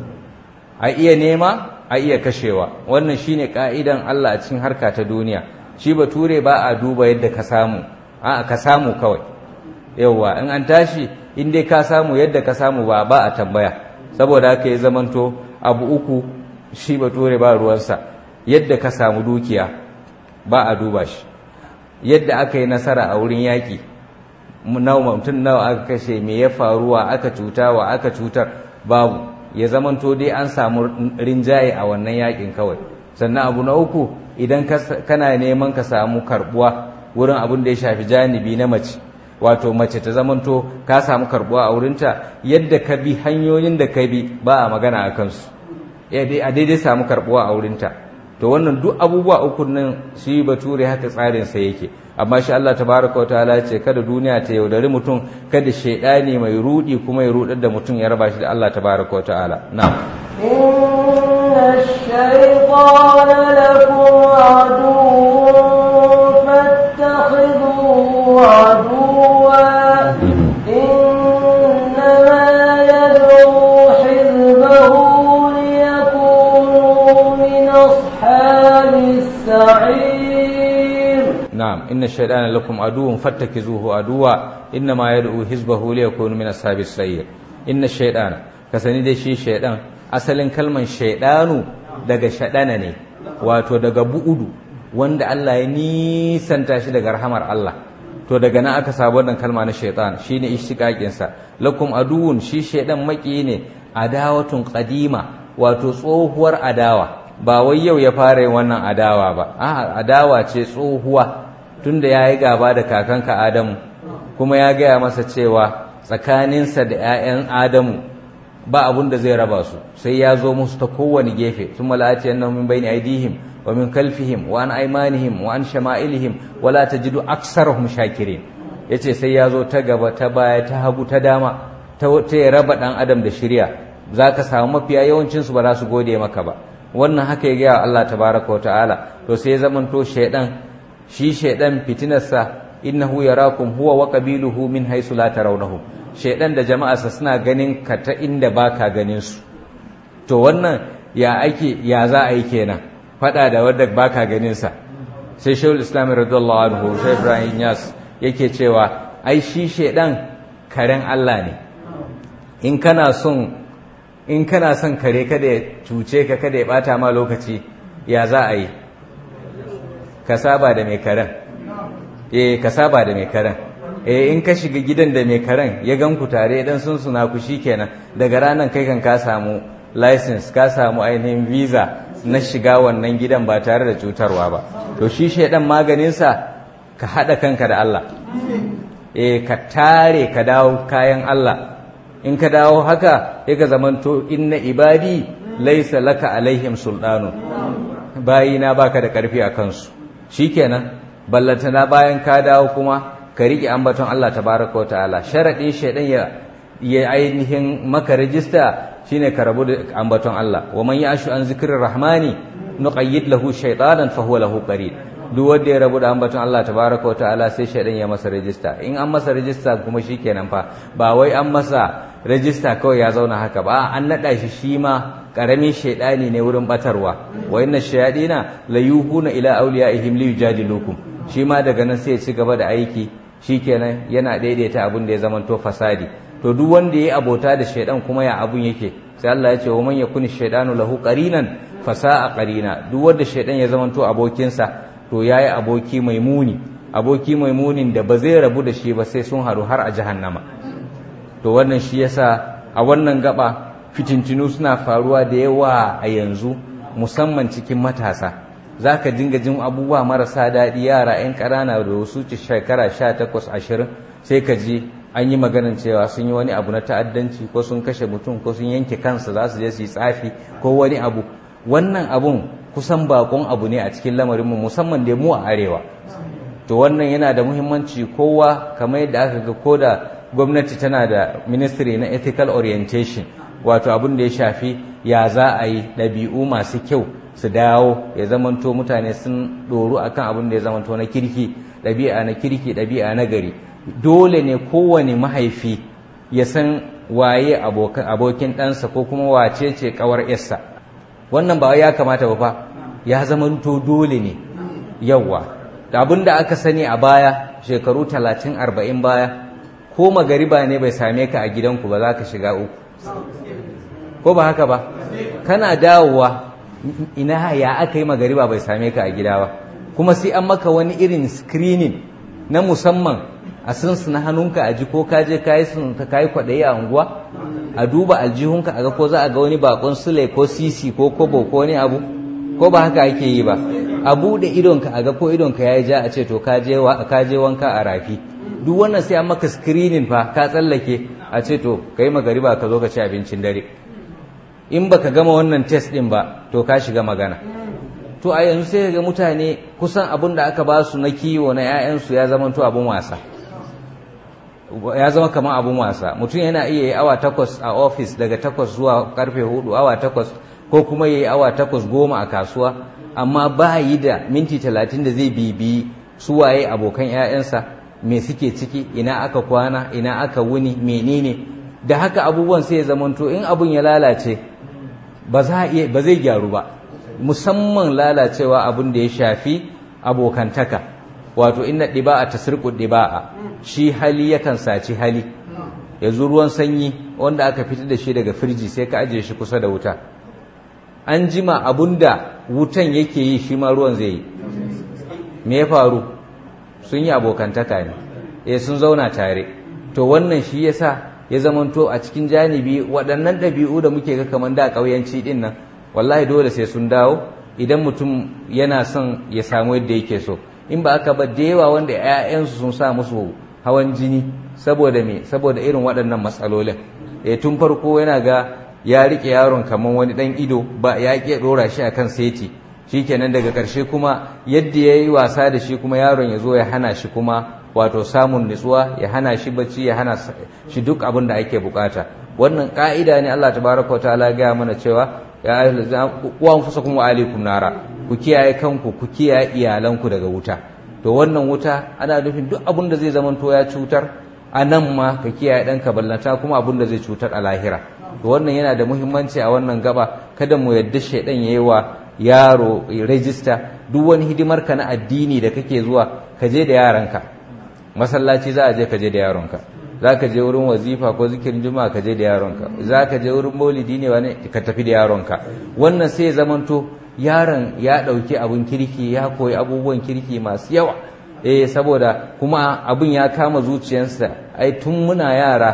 a iya nema a iya kashewa wannan shine ka'idan Allah a cikin harka ta duniya shi bature ba a duba yadda ka samu a ka samu kawai yauwa in an tashi in dai ka samu yadda ka samu ba ba a tambaya saboda haka ya zamanto abu uku shi bature ba ruwansa yadda ka samu dukiya ba a duba shi yadda aka yi nasara a wurin yaƙi nawa mutum nawa aka kashe me ya faruwa aka cuta wa aka cutar babu ya zamanto dai an samu rinjaye a wannan yaƙin kawai sannan abu na uku idan kana neman ka samu karbuwa wurin abin da ya shafi janibi na mace wato mace ta zamanto ka samu karbuwa a wurinta yadda ka bi hanyoyin da ka bi ba a magana a kansu a daidai samu karbuwa a wurinta to wannan duk abubuwa uku nan shi bature haka tsarin sa yake amma shi Allah tabaraka wa ta'ala ce kada duniya ta yaudari mutum kada shaidani mai rudi kuma ya rudar da mutum ya raba shi da Allah tabaraka wa ta'ala na'am الشيطان لكم عدو فاتخذوه عدوا إنما يدعو حزبه ليكونوا من أصحاب السعير نعم إن الشيطان لكم عدو فاتخذوه عدوا إنما يدعو حزبه ليكونوا من أصحاب السعير إن الشيطان كسني دي شي شيطان asalin kalman shaidanu daga shaɗana ne wato daga bu'udu wanda Allah ya nisanta shi daga rahamar Allah to daga nan aka samu wannan kalma na shaitan shine ishtiqaqin sa lakum aduwun shi shaidan maki ne adawatun qadima wato tsohuwar adawa ba wai yau ya fara yin wannan adawa ba a'a adawa ce tsohuwa tunda yayi gaba da kakanka Adamu kuma ya gaya masa cewa tsakaninsa da 'ya'yan Adamu ba abun da zai raba su sai ya zo musu ta kowane gefe sun mala'ati annahum min bayni aydihim wa min kalfihim wa an aymanihim wa an shama'ilihim wa la tajidu aksarahum shakirin yace sai ya zo ta gaba ta baya ta hagu ta dama ta ta ya raba dan adam da shirya zaka samu mafiya yawancin su ba za su gode maka ba wannan haka ya gaya Allah tabaraka wa ta'ala to sai ya zamanto shaydan shi shaydan fitinarsa innahu yarakum huwa wa qabiluhu min haythu la tarawnahum shaidan da jama'arsa suna ganin ka ta inda baka ganin su to wannan ya ake ya za a yi kenan fada da wanda baka ganin sa sai shehul islam radiyallahu anhu sai ibrahim yas yake cewa ai shi shaidan karen Allah ne in kana son in kana son kare kada ya cuce ka kada ya bata ma lokaci ya za a yi ka saba da mai karen eh ka saba da mai karen eh in ka shiga gidan da mai karen ya gan ku tare dan sun suna ku shikenan daga ranan kai kan ka samu license ka samu ainihin visa na shiga wannan gidan ba tare da cutarwa ba to shi shaidan maganinsa ka haɗa kanka da Allah e ka tare ka dawo kayan Allah in ka dawo haka ya ka zamanto inna ibadi laisa laka alaihim sultanu bayina baka da ƙarfi a kansu shikenan ballantana bayan ka dawo kuma ka riƙe ambaton Allah tabaraka wa ta'ala sharaɗin shaidan ya ya ainihin maka rajista shine ka rabu da ambaton Allah wa man ya'shu an zikrir rahmani nuqayyid lahu shaytanan fa huwa lahu qarin duk wanda ya rabu da ambaton Allah tabaraka wa ta'ala sai shaidan ya masa rajista in an masa rajista kuma shikenan fa ba wai an masa rajista kawai ya zauna haka ba an nada shi shi ma karamin shaidani ne wurin batarwa wa inna shayadina la yuhuna ila awliyaihim li yujadilukum shi ma daga nan sai ya ci gaba da aiki shikenan yana daidaita abin da ya zamanto fasadi to duk wanda yayi abota da shaidan kuma ya abun yake sai Allah ya ce wa man yakuni shaydanu lahu qarinan fasa'a qarina duk wanda shaidan ya zamanto abokinsa to yayi aboki mai muni aboki mai munin da ba zai rabu da shi ba sai sun haru har a jahannama to wannan shi yasa a wannan gaba fitintinu suna faruwa da yawa a yanzu musamman cikin matasa za ka dinga jin abubuwa marasa daɗi yara 'yan ƙarana da wasu ci shekara sha takwas ashirin sai ka ji an yi maganin cewa sun yi wani abu na ta'addanci ko sun kashe mutum ko sun yanke kansa za su je su yi tsafi ko wani abu wannan abun kusan bakon abu ne a cikin lamarinmu musamman da mu a arewa to wannan yana da muhimmanci kowa kamar yadda aka ga ko da gwamnati tana da ministry na ethical orientation wato abin da ya shafi ya za a yi ɗabi'u masu kyau su dawo ya zamanto mutane sun ɗoru akan abin da ya zamanto na kirki ɗabi'a na kirki ɗabi'a na gari dole ne kowane mahaifi ya san waye abokin ɗansa ko kuma wace ce ƙawar yarsa wannan ba ya kamata ba fa ya zamanto dole ne yawwa abin da aka sani a baya shekaru talatin arba'in baya ko magariba ne bai same ka a gidanku ba za ka shiga uku ko ba haka ba kana dawowa ina ya aka yi magariba bai same ka a gida ba kuma sai an maka wani irin screening na musamman a sunsu na hannunka a ji ko ka je ka yi sun ka yi kwaɗayi a unguwa a duba aljihunka a ga ko za a ga wani bakon sule ko sisi ko kobo ko wani abu ko ba haka ake yi ba a buɗe idonka a ga ko idonka ya yi ja a ce to ka je wanka a rafi duk wannan sai an maka screening fa ka tsallake a ce to ka yi magariba ka zo ka ci abincin dare in baka gama wannan test din ba to ka shiga magana to a yanzu sai ga mutane kusan abin da aka ba su na kiwo na 'ya'yansu ya zama to abin wasa ya zama kamar abin wasa mutum yana iya yi awa takwas a ofis daga takwas zuwa karfe hudu awa takwas ko kuma ya yi awa takwas goma a kasuwa amma ba yi da minti talatin da zai bibiyi su waye abokan 'ya'yansa me suke ciki ina aka kwana ina aka wuni menene da haka abubuwan sai ya zamanto in abun ya lalace ba zai gyaru ba musamman lalacewa abun da ya shafi abokantaka wato inna ɗiba'a ta sirku ɗiba'a shi hali yakan saci hali yanzu ruwan sanyi wanda aka fitar da shi daga firji sai ka ajiye shi kusa da wuta an jima abun da wutan yake yi shi ma ruwan zai yi me ya faru sun yi abokantaka ne eh sun zauna tare to wannan shi yasa ya zamanto a cikin janibi waɗannan ɗabi'u da muke ga kamar da ƙauyanci ɗin nan wallahi dole sai sun dawo idan mutum yana son ya samu yadda yake so in ba aka ba da yawa wanda 'ya'yansu sun sa musu hawan jini saboda me saboda irin waɗannan matsalolin eh tun farko yana ga ya rike yaron kamar wani ɗan ido ba ya ƙi ɗora shi akan seti shikenan daga ƙarshe kuma yadda ya yi wasa da shi kuma yaron ya zo ya hana shi kuma wato samun nutsuwa ya hana shi bacci ya hana shi duk abin da ake bukata wannan ka'ida ne Allah tabaraka wataala ga mana cewa ya wa anfusakum wa alaikum nara ku kiyaye kanku ku kiyaye iyalanku daga wuta to wannan wuta ana nufin duk abin da zai zamanto ya cutar a nan ma ka kiyaye ɗanka ballanta kuma abin da zai cutar a lahira to wannan yana da muhimmanci a wannan gaba kada mu yadda shaidan yayi wa yaro rajista duk wani hidimar ka na addini da kake zuwa ka je da yaranka masallaci za a je ka je da yaronka za ka je wurin wazifa ko zikirin juma'a ka je da yaronka za ka je wurin maulidi ne wani ka tafi da yaronka wannan sai ya zamanto yaron ya ɗauki abun kirki ya koyi abubuwan kirki masu yawa eh saboda kuma abun ya kama zuciyarsa ai tun muna yara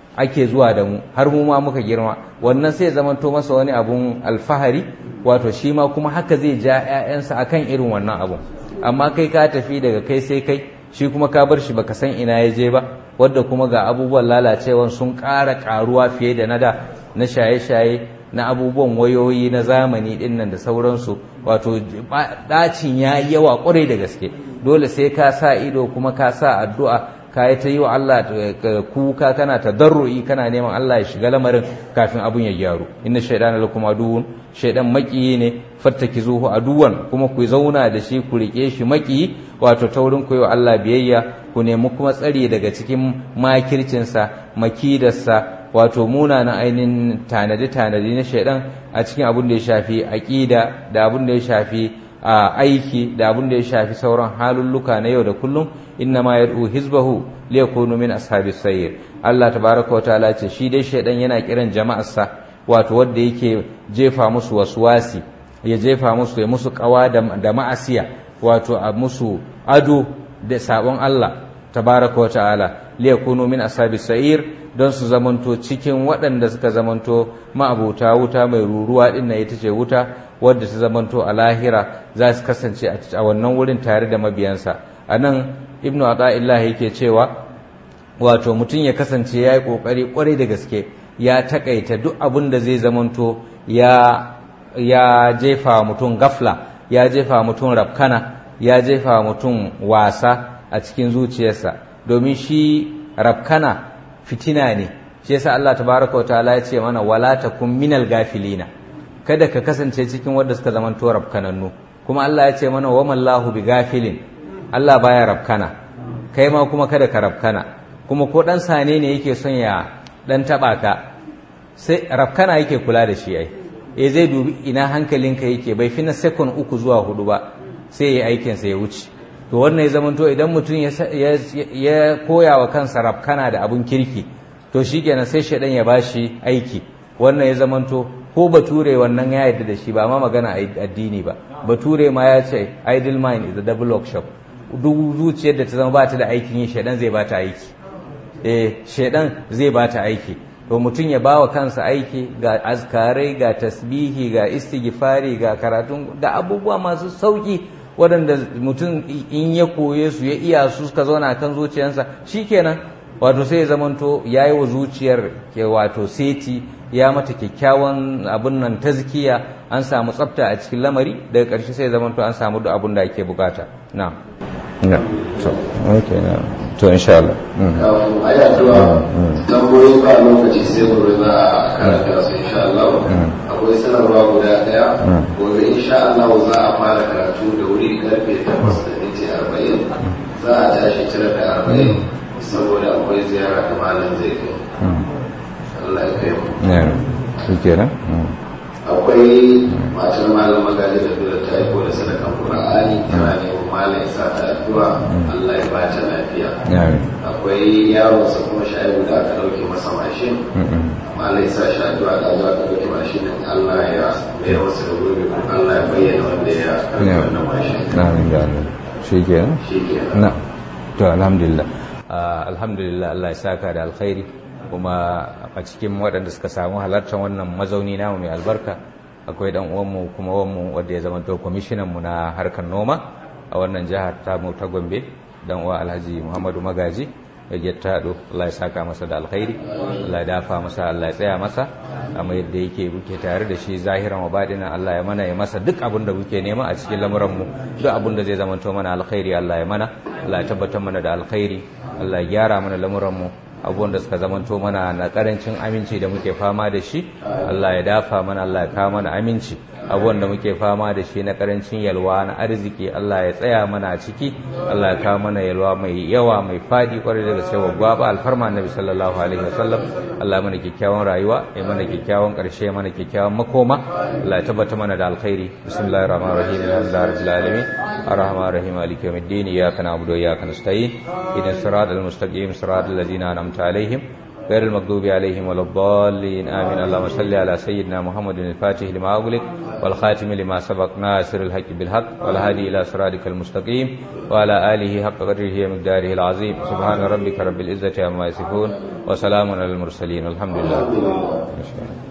ake zuwa da mu har mu ma muka girma wannan sai zamanto masa wani abun alfahari wato shi ma kuma haka zai ja 'ya'yansa akan irin wannan abun amma kai ka tafi daga kai sai kai shi kuma ka bar shi baka san ina ya je ba wadda kuma ga abubuwan lalacewan sun ƙara ƙaruwa fiye da na da na shaye-shaye na abubuwan wayoyi na zamani ɗin nan da sauransu wato ɗacin ya yi yawa ƙwarai da gaske dole sai ka sa ido kuma ka sa addu'a ka yi ta yi wa Allah kuka kana ta darro'i kana neman Allah ya shiga lamarin kafin abun ya gyaru inna shaidana lakum aduwwun shaidan makiyi ne fattaki zuhu aduwan kuma ku zauna da shi ku rike shi makiyi wato taurin ku yi wa Allah biyayya ku nemi kuma tsari daga cikin makircinsa makidarsa wato munanan ainihin tanadi-tanadi na shaidan a cikin abin da ya shafi aƙida da abin da ya shafi a aiki da abin da ya shafi sauran halulluka na yau da kullum inna ma yad'u hizbahu liyakunu min ashabis sayyir Allah tabaraka wa ta'ala ce shi dai shaidan yana kiran jama'arsa wato wanda yake jefa musu waswasi ya jefa musu ya musu kawa da ma'asiya wato a musu ado da sabon Allah tabaraka wa ta'ala liyakunu min ashabis sa'ir don su zamanto cikin waɗanda suka zamanto ma'abuta wuta mai ruruwa din na ita ce wuta wadda ta zamanto a lahira za su kasance a wannan wurin tare da mabiyansa anan ibnu ata'illah yake cewa wato mutum ya kasance ya yi ƙoƙari ƙwarai da gaske ya takaita duk abin da zai zamanto ya ya jefa mutum gafla ya jefa mutum rafkana ya jefa mutum wasa a cikin zuciyarsa domin shi rafkana fitina ne shi yasa Allah tabaraka wa ta'ala ya ce mana wala takum minal gafilina kada ka kasance cikin wanda suka zamanto rafkanannu kuma Allah ya ce mana wa mallahu bi gafilin Allah baya rafkana kai ma kuma kada ka rafkana kuma ko dan sane ne yake son ya dan taba ka sai rafkana yake kula da shi ai eh zai dubi ina hankalinka yake bai fi na second uku zuwa hudu ba sai ya aikin sa ya wuce to wannan ya zamanto idan mutum ya koya wa kansa rafkana da abun kirki to shikenan sai shaidan ya bashi aiki wannan ya zamanto ko bature wannan ya yarda da shi ba ma magana addini ba bature ma ya ce idle mind is a double workshop duk zuciyar da ta zama ba ta da aikin yi shaidan zai ba ta aiki eh shaidan zai ba ta aiki to mutum ya ba wa kansa aiki ga azkarai ga tasbihi ga istighfari ga karatun ga abubuwa masu sauki waɗanda mutum in ya koye su ya iya su suka zauna kan zuciyarsa shikenan wato sai ya zamanto ya yi wa zuciyar ke wato seti ya mata kyakkyawan abin nan tazkiya an samu tsafta a cikin lamari daga ƙarshe sai ya zamanto an samu duk abin da ake bukata na na so okay na to insha Allah a yi addu'a tambayoyi ba lokaci sai gobe za a karanta su insha Allah akwai sanarwa guda daya gobe insha Allah za a fara karatu da wuri karfe 8 da minti 40 za a tashi 9 da 40 saboda akwai ziyara da malam zai kai Allah ya kai mu ne shi kenan akwai matar malam magaji da dole ta aiko da sadakan Qur'ani tana neman malam ya sa ta addu'a Allah ya ba ta lafiya akwai yaron sa kuma shaibu da aka dauke masa mashin malam ya sa shi addu'a da zuwa aka dauke mashin din Allah ya mai masa da gobe kuma Allah ya bayyana wanda ya karɓi wannan mashin na ga Allah shi kenan shi kenan na to alhamdulillah alhamdulillah Allah ya saka da alkhairi kuma a cikin waɗanda suka samu halartar wannan mazauni namu mai albarka akwai dan uwanmu kuma wanmu wanda ya zama to kwamishinan mu na harkar noma a wannan jihar ta mu ta Gombe dan uwa Alhaji Muhammadu Magaji da Gettado Allah ya saka masa da alkhairi Allah ya dafa masa Allah ya tsaya masa amma yadda yake muke tare da shi zahiran wa badina Allah ya mana ya masa duk abin da muke nema a cikin lamuran mu duk abin da zai zama to mana alkhairi Allah ya mana Allah ya tabbatar mana da alkhairi Allah ya gyara mana lamuran mu abubuwan da suka zamanto mana na karancin aminci da muke fama da shi Allah ya dafa mana Allah ya kawo mana aminci abubuwan da muke fama da shi na karancin yalwa na arziki Allah ya tsaya mana a ciki Allah ya kawo mana yalwa mai yawa mai fadi kwarai daga sai gwaba alfarma annabi sallallahu alaihi wasallam Allah ya mana kyakkyawan rayuwa ya mana kyakkyawan karshe ya mana kyakkyawan makoma Allah ya tabbata mana da alkhairi bismillahir rahmanir rahim alhamdulillahi rabbil alamin arrahmanir rahim maliki yawmiddin iyyaka na'budu wa iyyaka nasta'in ihdinas siratal mustaqim siratal ladzina an'amta alaihim غير المغضوب عليهم ولا الضالين آمين اللهم صل على سيدنا محمد الفاتح لما أغلق والخاتم لما سبق ناصر الحق بالحق والهادي إلى صراطك المستقيم وعلى آله حق قدره ومقداره العظيم سبحان ربك رب العزة عما يصفون وسلام على المرسلين الحمد لله